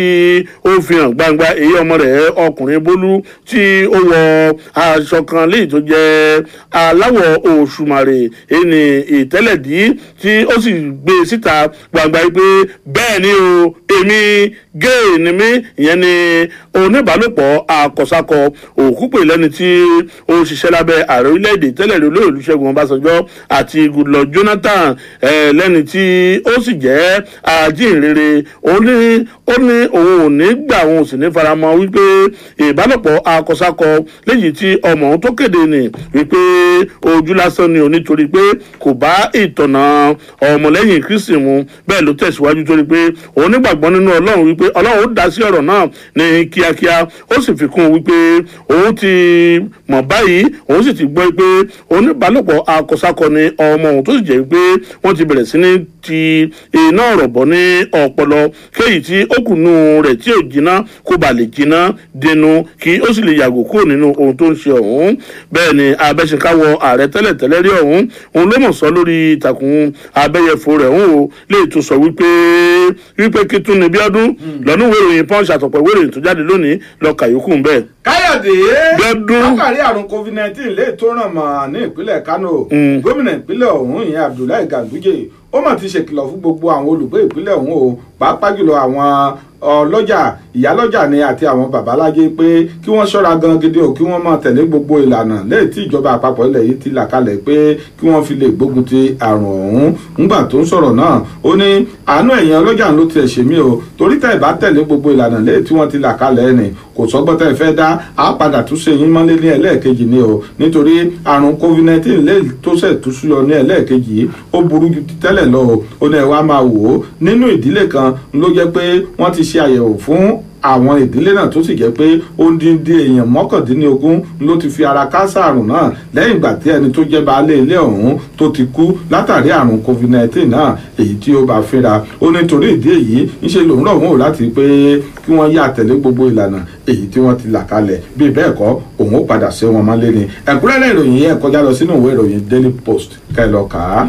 ó fi hàn gbangba èyí ọmọ rẹ̀ ọkùnrin bólú tí ó wọ aṣọ kan léyìí tó jẹ́ aláwọ̀ òṣùmàrè èyí ni ìtẹ́lẹ̀dí tí ó sì gbé síta gbangba yìí pé bẹ́ẹ̀ ni o èmi gay ni mí ìyẹn ni oníbàálòpọ̀ akọ̀sakọ òkúpè lẹ́ni tí ó ṣiṣẹ́ lábẹ́ ààrẹ orílẹ̀-èdè tẹ́lẹ̀ rí olóyè olùṣègùn ọbásanjọ́ àti goodluck jonathan eh, lẹ́ni tí ó sì jẹ́ ajínrere ó ní ó ní òun ò ní gbà òun ò sì ní faramọ́ wípé ìbálòpọ̀ akọ̀sakọ léyìí tí ọmọ òun tó kéde nì wípé ojú lásán ni ò nítorí pé kò bá ìtọ̀nà ọmọlẹ́yìn kristi mu bẹ́ẹ̀ ló tẹ̀síwájú torí pé òun nígbàgbọ́ nínú ọlọ́run wípé ọlọ́run ó dá sí ọ̀rọ̀ náà ní kíákíá ó sì fi kún un wípé òun ti mọ̀ báyìí òun sì ti gbọ́ pé oníbàálòpọ̀ akọ̀sakọ ni ọmọ òun tó sì jẹ́ pé wọ́n ti bẹ̀rẹ̀ sí ní ti iná ọ̀rọ̀ bọ̀ ní ọpọlọ kéyìí tí ó kù nù rẹ̀ tí ò jiná kó bà lè jiná dẹnu kí ó sì lè yàgò kúrò nínú ohun tó ń ṣe ọ̀hún bẹ́ẹ̀ ni abẹ́sẹ̀káwọ ààrẹ tẹ́lẹ̀ tẹ́lẹ̀ rí ọ̀hún òun ló mọ̀ sọ lórí ìtàkùn abẹ́yẹfò rẹ̀ òun o lè tún sọ wípé wípé kí tún ní bí ọdún lọ́nù ìwé ìròyìn punch àtọ̀pọ̀ ìwé ìròyìn tó jáde lónìí lọ kàyókù ń bẹ́ẹ̀. káyọ̀dé Gbẹ́dún. látàrí àrùn covid nineteen lè tó ràn mọ́ ní ìpínlẹ̀ kano gómìnà ìpínlẹ̀ ọ̀hún ìyẹn abdullahi ganduje ó mà ti ṣèkìlọ̀ fún gbogbo àwọn olùgbé ìpínlẹ̀ ọ̀hún o pàápàá jùlọ àwọn ọlọ́jà ìyálọ́jà ni àti àwọn babalájé pé kí wọ́n ṣọ́ra gan gidi o kí wọ́n máa tẹ̀lé gbogbo ìlànà lẹ́yìn tí ìjọba àpapọ̀ ilẹ̀ yìí ti là kalẹ̀ pé kí wọ́n fi lè gbógun ti àrùn ọ̀hún ńgbà tó ń sọ̀rọ̀ náà ó ní àánú ẹ̀yìn ọlọ́jà ló tiẹ̀ ṣe mí o torí tẹ̀ bá tẹ̀lé gbogbo ìlànà lẹ́yìn tí wọ́n ti là kalẹ̀ ni kò sọ́gbọ́n tẹ́ fẹ́ dá a padà tún ṣe yín mọ́lé ní ẹlẹ́ẹ̀kejì ni o nítorí àrùn covid nineteen lè tó ṣẹ̀ tó súyọ ní ẹlẹ́ẹ̀kejì yìí ó burú ju ti tẹ́lẹ̀ lọ o ó ní ẹ wá máa wò ó nínú ìdílé kan ló jẹ́ pé wọ́n ti ṣe àyẹ̀wò fún àwọn ìdílé náà tó sì jẹ́ pé ó ń dín dín èèyàn mọ́kàndínlógún ló ti fi ara káásá àrùn náà lẹ́yìn ìgbà tí ẹni tó jẹ́ baálé ilé ọ̀hún tó ti kú látàrí àrùn covid nineteen náà èyí tí ó bá fínra ó ní torí ìdí èyí ńṣe lòun rọ̀ wọ́n ò láti pé kí wọ́n yá tẹ̀lé gbogbo ìlànà èyí tí wọ́n ti là kalẹ̀ bí bẹ́ẹ̀ kọ́ òun ó padà ṣe wọn mọ́lé ni ẹ̀kúnrẹ́rẹ́ ìròyìn yẹn kọjá lọ sínú ìwé ìròyìn daily post kẹ́ ẹ lọ kà á.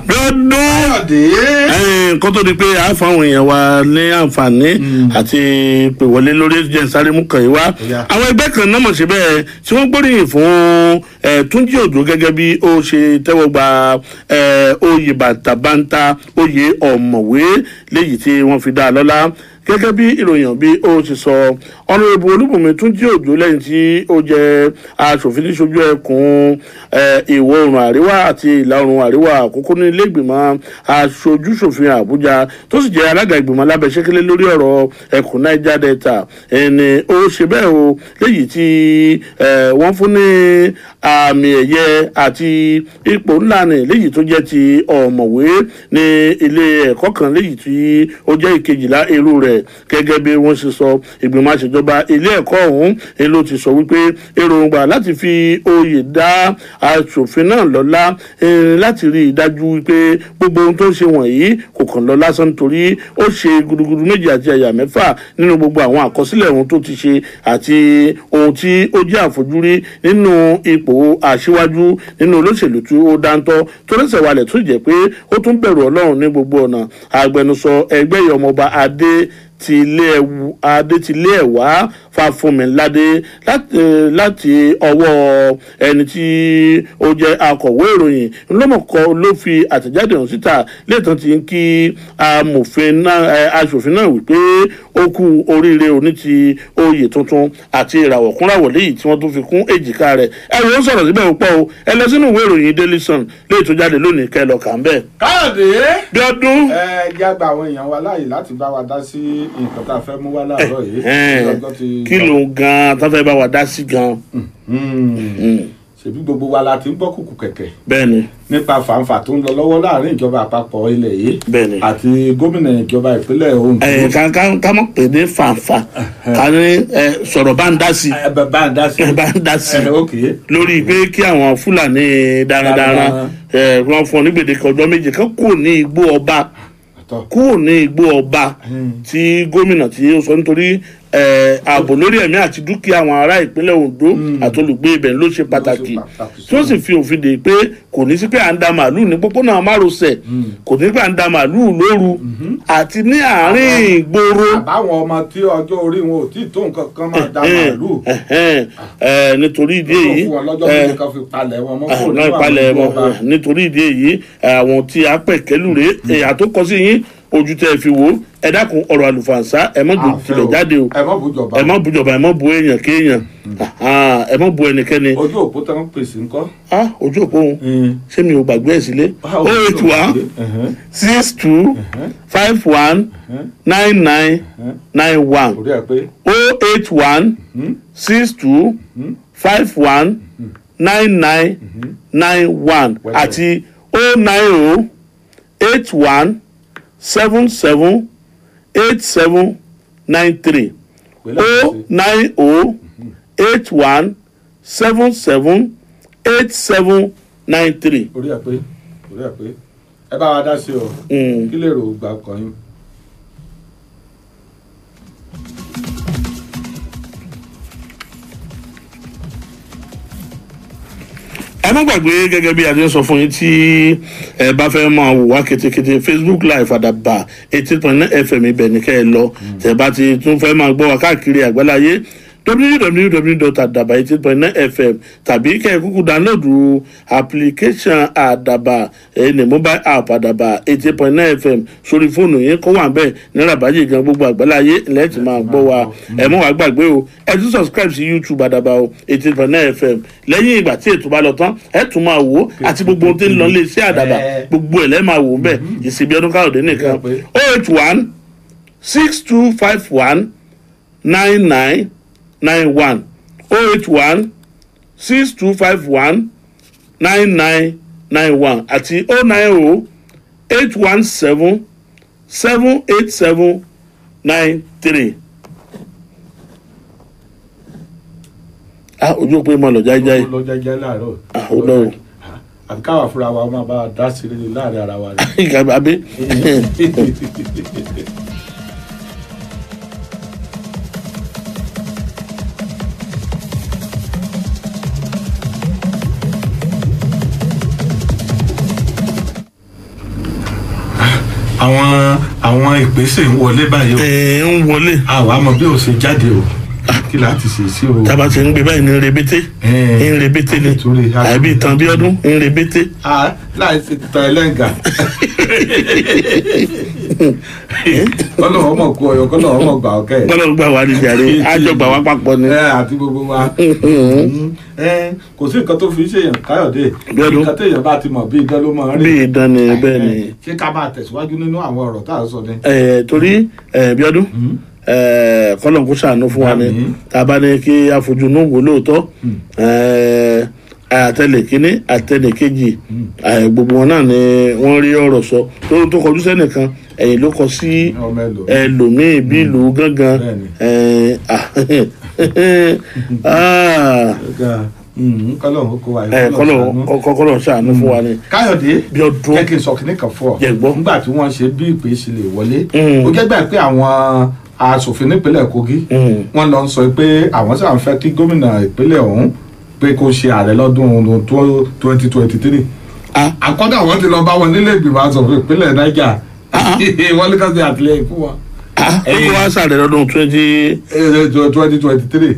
Ẹ̀ẹ́n, kó tó di pé a fún àwọn èèyàn wa ní àǹfààní àti pè wọlé lórí jẹ́ sáré mú kàn yín wá àwọn ẹgbẹ́ kan náà mọ̀ sí bẹ́ẹ̀ tí wọ́n gbóríyìn fún ẹ̀, túnjí òjò gẹ́gẹ́ bí ó ṣe tẹ́wọ́ gba ẹ̀, oyè bàtàbàǹtà oyè ọ̀mọ̀wé léyìí tí wọ́n fi dá a lọ́lá gẹ́gẹ́ bí ìròyìn bí ó ti sọ ọ̀nàrẹ́bù olúbùnmi tún jí òjò lẹ́yìn tí ó jẹ́ aṣòfin níṣojú ẹkùn eh, ìwọ̀ oòrùn àríwá àti ìlà oòrùn àríwá àkókò ní ilé ìgbìmọ̀ aṣojúṣòfin àbújá tó sì jẹ́ alága ìgbìmọ̀ alábẹ́sẹ́kẹ́lẹ́ lórí ọ̀rọ̀ ẹkùn niger delta ẹni ó ṣe bẹ́ẹ̀ o léyìí tí eh, wọ́n fún ní àmì ẹ̀yẹ àti ipò ńlá ni léyìí tó jẹ́ ti ọ̀mọ̀wé ní ilé ẹ̀kọ́ kan léyìí tí ó jẹ́ ìkejìlá irú rẹ̀ gẹ́gẹ́ bí wọ́n ṣe sọ ìgbìmọ̀ àṣejọba ilé ẹ̀kọ́ ọ̀hún ni ló ti sọ wípé èròǹgbà láti fi oyè dá aṣòfin náà lọ́lá eh, láti rí i dájú wípé gbogbo ohun tó ń ṣe wọ̀nyí kò kàn lọ lásán nítorí ó ṣe gudugudu méjì àti àyà mẹ́fà nínú gbogbo àwọn àkọsílẹ̀ ohun tó ti ṣe àti ohun tí ó jẹ́ àfojúrí nínú ipò aṣíwájú nínú olóṣèlú tí ó dáńtọ́ tó lẹ́sẹ̀ walẹ̀ tó jẹ́ pé ó tún bẹ̀rù ọlọ́run ní gbogbo ọ̀nà agbẹnusọ ẹgbẹ́ yìí ọmọọba adé ti ilé ẹwu adé ti ilé ẹwà fàfúnmiládé láti eh, láti ọwọ́ ẹni tí ó jẹ́ akọ̀wé ìròyìn ńlọ́mọ̀kọ ló fi àtẹ̀jáde hàn síta lẹ́ẹ̀tàn ti ń kí amòfin náà eh, aṣòfin náà wípé ó kú oríire òní ti oyè tuntun àti ìràwọ̀ kúnràwọ̀ léyìí tí wọ́n tún fi kún èjìká rẹ̀ ẹ̀rù ó sọ̀rọ̀ síbẹ̀ púpọ̀ o ẹ lọ sínú ìwé ìròyìn daily sun léyìí tó jáde lónìí kẹ́ ẹ lọ kà ń bẹ́ẹ̀. káyọ̀dé. bí ọdún. ẹ jẹ́ àgbà àwọn èèyàn wa láàyè láti bá wa dá sí nǹkan tá a fẹ́ mú wá láàárọ̀ yìí. Ẹ̀hẹ́n. Ọjọ́ ti- kí ló ń gan tó fẹ́ bá wa dá sí gan. ṣèbí gbogbo wa la ti ń gbọ́ kùkù kẹ̀kẹ́ bẹ́ẹ̀ni nípa fàǹfà tó ń lọ lọ́wọ́ láàrin ìjọba àpapọ̀ ilẹ̀ yìí bẹ́ẹ̀ni. àti gómìnà ìjọba ìpínlẹ̀ Ondo. ẹ ká ká ká mọ̀ pé ní fàǹfà ká ní ẹ sọ̀rọ̀ bá ń dá sí. bá ń dá sí. bá ń dá sí. ok. lórí pé kí àwọn fúlàní darandaran ẹ wọ́n fún ọ ní gbèdéke ọjọ́ méje kan kúrò ní igbó ọba kúrò ní igbó ọba tí gómìnà tí ó sọ nítorí eh, ààbò lórí ẹ̀mí àti dúkìá àwọn ará ìpínlẹ̀ ondo àti olùgbé ibẹ̀ ló ṣe pàtàkì tí ó sì fi òfin dè pé kò ní sí pé à ń da màálù ní pópónà márosẹ̀ kò ní sí pé à ń da màálù lóru àti ní àárín ìgboro àbáwọn ọmọ tí ọjọ́ orí wọn ò tí ì tó nǹkan kan máa da màálù ẹ̀hẹ́n, eh, nítorí ìdí èyí fún wọn lọ́jọ́ eh, méje kan fi palẹ̀ wọn mọ́ Ah, kúrò náà nínú ìpalẹ̀ àwọn mọ́ ìjọba. nítorí ìdí èyí àwọn tí a pẹ̀ kẹ́lùrè ẹ̀yà tó kọ sí yín ojú tẹ́ ẹ fi wò ó ẹ dákun ọ̀rọ̀ àlùfànṣá ẹ mọ́ jù tilẹ̀ jáde o ẹ mọ́ bùjọba ẹ mọ́ bùjọba ẹ mọ́ bu èèyàn kéèyàn Ah, ẹ mọ́ bu ẹnikẹ́ni ojú òpó tán ń pèsè ńkọ́. Ah, ojú òpó òun ṣé mi ò gbàgbé ẹ̀ sílé ó ètò wá six two five one nine nine nine one orí ẹ pé o eight one six two five one nine nine nine one àti o nine o eight one seven seven eight seven nine three o nine o eight one seven seven eight seven nine three. orí ẹ pé orí ẹ pé ẹ bá wa dá sí o kí lè rò ó gbà kàn yín. ẹ má gbàgbé gẹ́gẹ́ bí a ti ń sọ fún yín tí ẹ bá fẹ́ máa wò wá ketekete facebook live àdàbà eighteen point nine fm ibẹ̀ ní kẹ́ ẹ lọ tẹ̀ bá ti tún fẹ́ máa gbọ́ wá káàkiri àgbáláyé www.adaba eighteen point nine fm tàbí kẹ́ ẹ kúkú download application àdàbà ẹni mobile app àdàbà eighteen point nine fm sórí fóònù yín kó wà bẹ́ẹ̀ ní rabaji gan gbogbo àgbáláyé lẹ́ẹ̀tì máa gbọ́ wa ẹ mọ̀ wá gbàgbé o ẹ tún subscribe sí youtube àdàbà o eighteen point nine fm lẹ́yìn ìgbà tí ètò bá lọ tán ẹ tún máa wò ó àti gbogbo ohun tí ń lọ lé iṣẹ́ àdàbà gbogbo ẹ̀ lẹ́ẹ̀ máa wò ó bẹ́ẹ̀ ìsìnbí ọdún káyọ̀dé nìkan o eight one six two five one nine nine nine one o eight one six two five one nine nine nine one àti o nine o eight one seven seven eight seven nine three. ah ojú òpin mọ lọ jáíjáí lọ jẹjẹ láàárọ̀. ah ó lọ o àbí káwa fúnra wa máa bá a dá sí i láàrin ara wa rẹ. ìgbà abẹ. àwọn àwọn ìpèsè ń wọlé báyìí o. ẹ ń wọlé. àwa mọ bí o ṣe jáde o kí láti ṣe sí o. tába ti ń gbé báyìí ní rebete ń rebete ni àbí ìtàn bí ọdún ń rebete. Ah, láì ṣe tán ẹlẹ́ǹgà. kọ́nà ọmọ kú ọyọ kọ́nà ọmọ gbà ọkẹ́. kọ́nà gbà wá ní jàre àjọ gbà wá papọ̀ ni. ẹ àti gbogbo wa. ẹ kò sí nǹkan tó fi ṣèyàn káyọ̀dé nǹkan téèyàn bá ti mọ̀ bí idán ló mọ̀ rí. bí ìdán ni bẹ́ẹ̀ ni. ṣé ká máa tẹ̀síwájú nínú àwọn ọ̀rọ̀ tá à ń sọ ni. ẹ torí ẹ bí ọdún ẹ kọ́lọ̀ kó ṣàánú fún wa ni tá a bá ní kí afojú inú wò lóòótọ́ ẹ àtẹlẹ kínní àtẹlẹ kejì ẹ, gbogbo wọn náà ni wọ́n rí ọ̀rọ̀ sọ tó tó kọjú sẹ́nìkan ẹ̀yìn ló kọ sí ẹlòmíì bí ìlú gángan ẹ, ah, ah, kọ́lọ̀ kó wa ẹ, kọ́lọ̀ kọ́- kọ́lọ̀ ṣàánú fún wa ni. káyọ̀dé bí ọdún jẹ́ kí n sọ kínní kan fún ọ Jẹ̀gbọ́. nígbà tí wọ́n ṣe bí ìpè ṣe lè wọlé Mm. ó jẹ́ gbà pé àwọn asòfin nípínlẹ̀ kogi wọ́n lọ sọ pé àwọn sáà ń fẹ́ kí gómìnà ìpínlẹ̀ ọ̀hún pé kó ṣe ààrẹ lọ́dún twenty twenty three àkọ́dà wọn ti lọ bá wọn nílé ìgbìmọ̀ asòfin ìpínlẹ̀ niger wọ́n ní ká ṣe àtìlẹyìn fún wọn. ó kó wá sàrẹ̀ lọ́dún twenty. twenty twenty three.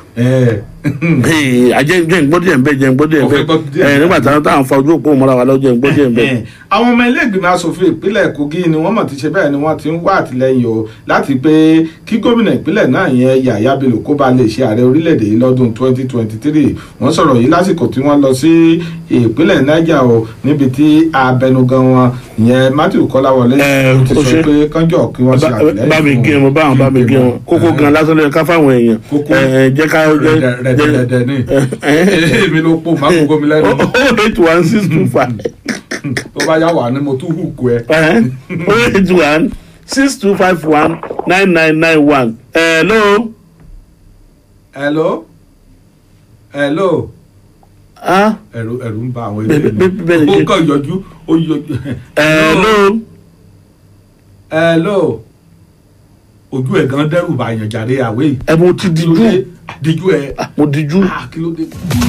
ajẹ́ jẹ́ ìgbọ́dẹ̀ ń bẹ́ jẹ́ ìgbọ́dẹ̀ ń bẹ́ ẹ nígbà táwọn táwọn fa ojú òpó mọ́ra wa lọ́jọ́ ìgbọ́dẹ̀ ń bẹ́. àwọn ọmọ ilé ìgbìmọ̀ asòfin ìpínlẹ̀ kogi ni wọ́n mọ̀ ti ṣe bẹ́ẹ̀ ni wọ́n ti ń wá àtìlẹyìn o láti pé kí gómìnà ìpínlẹ̀ náà yẹn yàyà bello kó ba lè ṣe ààrẹ orílẹ̀-èdè yìí lọ́dún 2023 wọ́n sọ̀rọ̀ yìí lásìkò tí wọ́n lọ sí ìpínlẹ̀ niger o níbi tí abẹnugan wọn yẹn matthew kọ́láwọlé ti sọ pé kánjọ kí wọ́n ṣe àtìlẹyìn bá mi gé wọn báwọn bá mi gé wọn kókó gan lásán lóye ká fáwọn èèyàn ẹ jẹ́ ká jẹ́ rẹ̀dẹ̀rẹ̀dẹ̀ ni èmi ló pò má gbogbo mi lẹ́nu. oh eight one six two five. tó bá yà wà ni mo tún hùkù ẹ. oh eight one six two five one nine nine nine one. hello. hello. hello. ah. ẹ̀rù ẹ̀rù ń ba àwọn Bẹ́ẹ̀- bẹ́ẹ̀- bẹ́ẹ̀ ilé ni ó ṣe- kàn yọjú ó yọjú. hello. hello. ojú ẹ̀ gan dẹ́rù bá yàn jáde àwé yìí. ẹ mo ti dijú dijú ẹ. mo dijú. kí ló dé.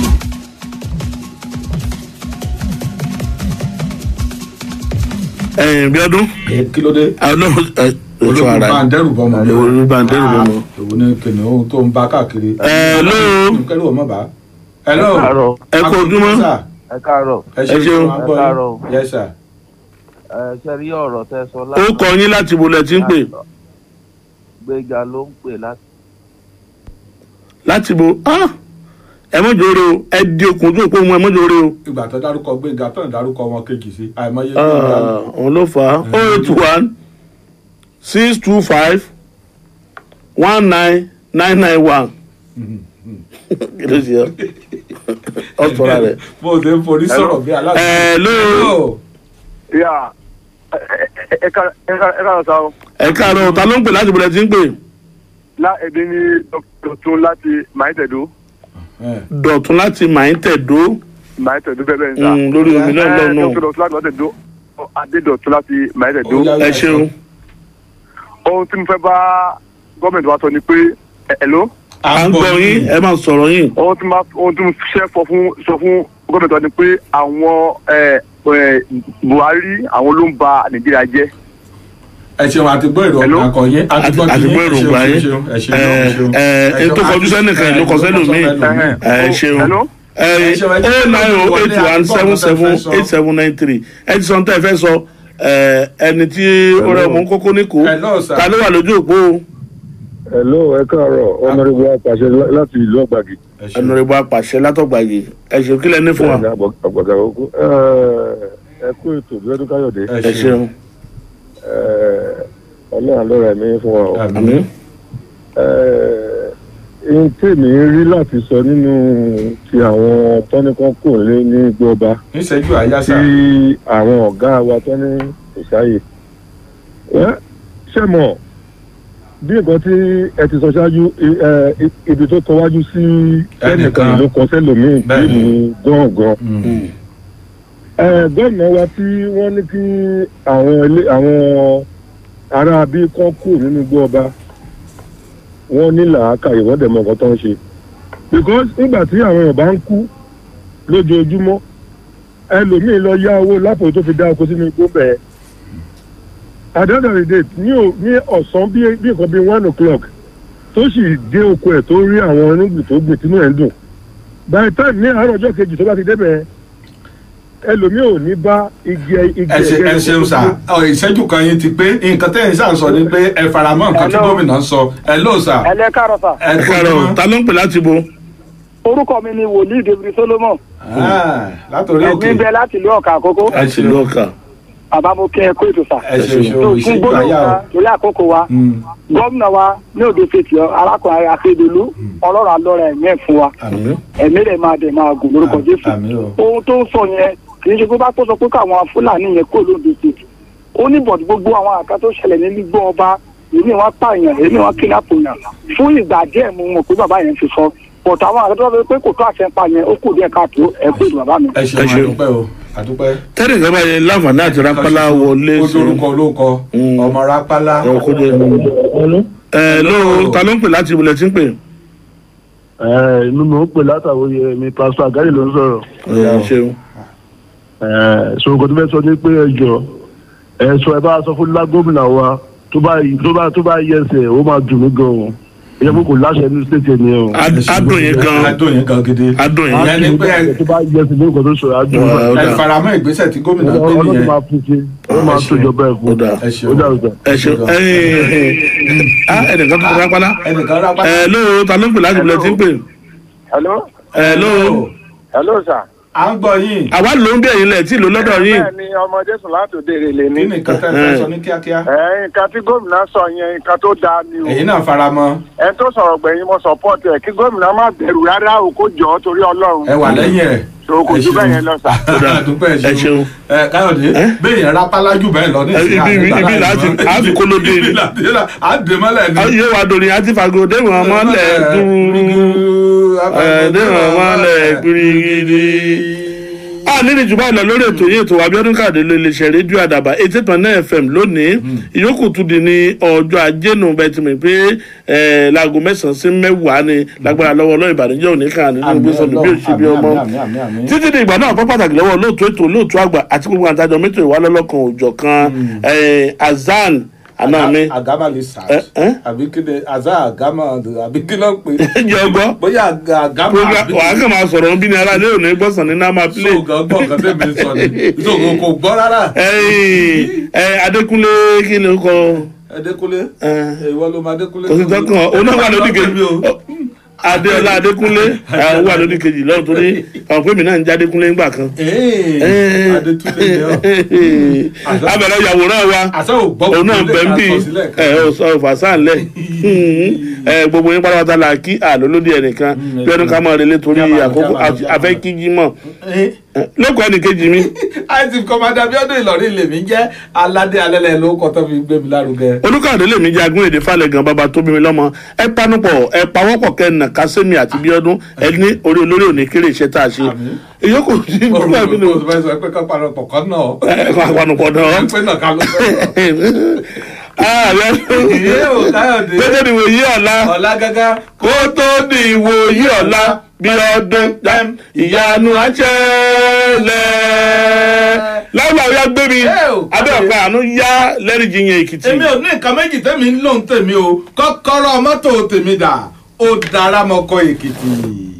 ẹ̀yìn bí ọdún. kí ló dé. ọlọ́run olóògùn bá ń dẹ́rù bọ́ mọ́. olóògùn bá ń dẹ́rù bọ́ mọ́. èwo ni kìnìún tó ń bá káàkiri. Hello. kẹ́rù ọmọ bá. hello. Ẹ káàárọ̀. ẹ kú ojúmọ́. ẹ káàárọ̀. ẹ Ẹ ṣeun. ṣeun. ẹ káàárọ̀. yes sir. ẹ ṣe rí ọ̀rọ̀ tẹ sọ ó kọ yín láti bo lẹ ti ń pè gbéga ló ń pè láti. láti bo ah, ẹ mọ̀jọ́ oore o ẹ di okùn ojú òpó mu ẹ mọ̀jọ́ oore o. ìgbà tó dárúkọ gbẹ̀ngà tó ń dárúkọ wọn kejì sí àìmọye Ah, òun ló fà á oh eight one six two five one nine nine nine one kí ló ṣe ọ ọ sọra rẹ. bó o ṣe ń forí sọ̀rọ̀ bí aláàbò. Hello. yà ẹ ká ẹ ká ẹ ká lọ sa o. ẹ káàárọ̀ ta ló ń pè láti bo lẹ ti ń pè lá èdè ní dọ̀tún láti màáyítẹ̀dó dọ̀tún láti màáyítẹ̀dó màáyítẹ̀dó bẹ́ẹ̀ bẹ́ẹ̀ ń sà. Mm, lórí omi náà lọ́nà. dọ̀tún dọ̀tún láti màáyítẹ̀dó adédọ̀tún láti màáyítẹ̀dó. ẹ ṣeun. ohun tí mo fẹ́ bá gọ́ọ̀mẹ̀ntì wa sọ ni pé ẹ ló. à ń gbọ́ yín ẹ máa sọ̀rọ̀ yín. ohun tí mo ohun tí mo ṣe fọ fún sọ fún gọ́ọ̀mẹ̀ntì wa ni pé àwọn ẹ, ẹ, buhari àwọn ló ń ba nàìjíríà jẹ́. ẹ ṣeun àti gbọ́ èrò akọ yín àti gbọ́ àti gbọ́ èrò gbà yín ẹ ṣeun ẹ ṣeun ẹ ẹ tó kọjú sẹ́nìkan ló kọ sẹ́lòmíì ẹ ṣeun ẹ oh nine oh eight one seven seven eight seven nine three ẹ ti sọ ní tẹ́ ẹ fẹ́ sọ ẹ ẹni tí ó rẹ mú kókó ní kó ta ló wà lójú òpó o. hello ẹ káàárọ̀ ọmọdébù apàṣẹ láti ìlú ọgbàgì. ẹnurẹ́bù apàṣẹ látọ̀gbàgì ẹ ṣeun kí lẹ ní fún wa. ọgbàgà òkú ẹ kú ètò bíọ́dún káyọ̀dé. ẹ ṣeun. ọlọ́run ló rẹ̀ mí fún wa o. àmín. ohun tèmi rí láti sọ nínú ti àwọn tọ́nìkan kò lé ní gbọ́ba níṣẹ́jú àyà sá. tí àwọn ọ̀gá wa tọ́ní kò sáyè. Ẹ́, ṣé mọ̀ bí nǹkan tí ẹ ti sọ ṣáájú i- ẹ, i- ibi tó kọwájú sí ẹnìkan ló kọ sẹ́lòmíì bí ní gángan. Ẹ, gómìnà wa tí wọ́n ní kí àwọn ilé àwọn ará bí kan kù nínú igbó ọba wọ́n ní làákàyè wọ́n dẹ̀ mọ nǹkan tó ń ṣe. because nígbà tí àwọn èèyàn bá ń kú lójoojúmọ́ ẹlòmíín lọ yá owó lápò tó fi dá oko sínú igbó bẹ́ẹ̀ at the end of the day ní ò- ní ọ̀sán bí bí nǹkan bíi one o'clock tó sì dé oko ẹ̀ tó rí àwọn onígbìn tó gbìn tínú ẹ̀ ń dùn by the time ní àárọ̀ ọjọ́ kejì tó bá ti débẹ̀ ẹlòmíín ò ní bá igi ẹ- igi ẹ ṣe ẹ̀gẹ́ ẹ ṣeun sá ọ ìṣẹ́jú kan yín ti pé nǹkan tẹ́yìn sá ń sọ ni pé ẹ faramọ́ nǹkan tí gómìnà ń sọ ẹ ló sà. ẹ lẹ káàárọ̀ sà. ẹ káàárọ̀ ta ló ń pè láti bo. orúkọ mi ni wòlíì david solomon. látòrí òkè. ẹ̀mí bẹ láti ìlú ọ̀kà àkókò. ẹ ṣe lọ́ọ̀kà. bàbá mo kẹ́ ẹ kó ètò sà. ẹ ṣeun ṣeun tó fún ìṣẹ́jú gbólóhùn àyà o. kan torí àkókò wa gómìnà wa ní òde fèsì arákùnrin akérèdọlù ọlọ́run alọ́rẹ̀ ẹ̀mí ẹ̀ fún wa ẹ̀mí rẹ̀ máa dẹ̀ máa gùn lórúkọ jésù ohun tó ń sọ yẹn kì í ṣe pé bá tó sọ pé káwọn fúlàní yẹn kó lóde fèsì ó ní bọ̀dù gbogbo àwọn àká tó ṣẹlẹ̀ ní gbígbọ́ ọba èmi wọn pààyàn èmi wọn kidnap yàn fún ìgbà díẹ̀ mo mọ̀ pé bàbá yẹn ti sọ bọ̀tù àwọn àká tó sọ pé kò tó àṣẹ pa yẹn ó kù díẹ̀ káàtó ẹ kú ìlú bàbá mi. ẹ ṣeun àdúpẹ́ o àdúpẹ́. tẹ́lẹ̀ kan bá yẹ láǹfààní àti rápálá wọlé ó dorúkọ olóko ọmọ rápálá. ẹ ló ta ló ń pè láti ibùdó tí ń pè. ẹ inú mi ò pè látàwọn yẹ mi pásítọ àgáyé ló ń sọrọ. ẹ ṣeun. ẹ sọ nǹkan tó fẹ́ sọ ni pé ẹ jọ ẹ sọ ẹ bá sọ fún lágómìnà wa tó bá tó bá tó bá yẹ ẹsẹ ó máa dùn mí gan o ìyẹn kò láṣẹ ní stéètì ẹni o. adùn yẹn gan adùn yẹn gan gidi. adùn yẹn. ìyẹn ni pé tó bá yẹ ẹsẹ lórúkọ tó sọ adùn ẹ faramọ́ ìgbésẹ̀ tí gómìnà gbé ọlọ́run nìyẹn. máa fún ṣe ó máa tó jọba ẹ̀ fún. ẹ ṣeun ó dà ọ̀sán. ẹ ṣeun ah ẹnìkan tó ti rápálá. ẹnìkan rápálá. ẹ ló ta ló ń pè láti ibùdó tí ń pè. hello. ẹ ló. hello sir. à ń gbọ́ yín. àwa ló ń bí ẹ̀yin lẹ̀ tí ìlú lọ́dọ̀ yín. bẹ́ẹ̀ ni ọmọ jésù láti òde èrèlè ní. kí ni nǹkan tẹ́ ẹ fẹ́ sọ ní kíákíá. ẹ nǹkan tí gómìnà sọ yẹn nǹkan tó dáa ni o. èyí náà faramọ́. ẹ tó sọ̀rọ̀ gbẹ̀yìn mo support ẹ̀ kí gómìnà má bẹ̀rù rárá o kó jọ ọ́ torí ọlọ́run. ẹ wà lẹ́yìn ẹ̀. so kò sí bẹ́ẹ̀ yẹn lọ sà. àdúpẹ́ ẹ ṣeun. ẹ káyọ̀dé bẹ́ẹ̀ yẹn rápálá jù bẹ́ẹ̀ lọ ní Ẹ, ibi- ibi- ibi láti àfi kólódé ni. àdèmọ́lẹ̀ ni. ayé wa dòní àti fàgò déwọ̀n mọ́lẹ̀ dúró déwọ̀n mọ́lẹ̀ gbirigidi. a nílì jù báyìí lọ lórí ètò yìí ètò abiodun káàdé ló lè ṣe rédíò àdàbà eighty point nine fm lónìí ìyókù tún di ní ọjọ́ ajé nù bẹ́ẹ̀ ti mọ̀ pé eh, láago mẹ́sàn-án sí mẹ́wàá ni lágbára lọ́wọ́ ọlọ́run ìbànújẹ́ òní kan nínú gbèsòdù bí òṣì bí ọmọ títí di ìgbà náà pọ́ pàtàkì lọ́wọ́ olóòtú ètò olóòtú àgbà àti gbogbo àtàjọ mẹ́tò ìwálọ́lọ́kan òòjọ́ kan eh, azan àná mi agama le sa àbí kí ni aza agama àbí kí ló ń pè. jẹ́ ọgbọ́ bóyá aga- agama program wàá kàn máa sọ̀rọ̀ bí ni ara lé òní gbọ́sàn ní náà máa play. so gan gbọ́ nǹkan tẹ́mi sọ ni so kò kò gbọ́ rárá. ẹyìn ẹ adékúnlé kí ló kọ. adékúnlé ìwọ ló máa adékúnlé. kò sí tọkàn oná wà lódì kejì adéọlá adékúnlé ẹ, ó wà lódì kejì lọ́wọ́ torí àwọn pèmí náà ń já adékúnlé ńgbà kan. adétúnlé ni ọ. abẹ̀rẹ̀ yàwòrán wa òun náà bẹ̀ ń bì ẹ ọ sọ fàṣán lẹ̀ ẹ gbogbo yín pátápátá la kí àlólódì ẹnìkan bí ọdún ká máa relé torí àkókò afẹ́ kíjí mọ̀ lẹ́kọ̀ọ́ ẹnìkejì mi. àìsí kọ́mádà bí ọdún ìlọrin lèmi jẹ́ aládé alẹ́lẹ́ ló kọ́ tó fi gbé mi lárugẹ. olùkàdé lèmi jagun èdè falẹ̀ gan bàbá tó bí mi lọ́mọ ẹ panupọ̀ ẹ pawọ́pọ̀ kẹ́nà kásẹ́mi àti bíọ́dún ẹ ní orí olórí òní kéré iṣẹ́ tá a ṣe ìyókù tí nígbà mi ni o fẹ́ sọ pé ká panupọ̀ kan náà. ẹ kọ́ àpanupọ̀ náà. pé náà ká ló fẹ́. ààrẹ Ìyé o, Káyọ̀dé. tó tó di ìwòyí ọ̀la ọ̀la gágá. kó tó di ìwòyí ọ̀la bí ọdún dám ìyanu àṣẹlẹ̀ láwùjọ àwọn gbé mi abẹ́ ọ̀pẹ àánú yá lẹ́rìí yẹn èkìtì. èmi ò ní nǹkan méjì tẹ́mi ń lò ń tèmi o kọ́kọ́rọ́ mọ́tò tèmi dà ó dára mọ́kọ́ èkìtì.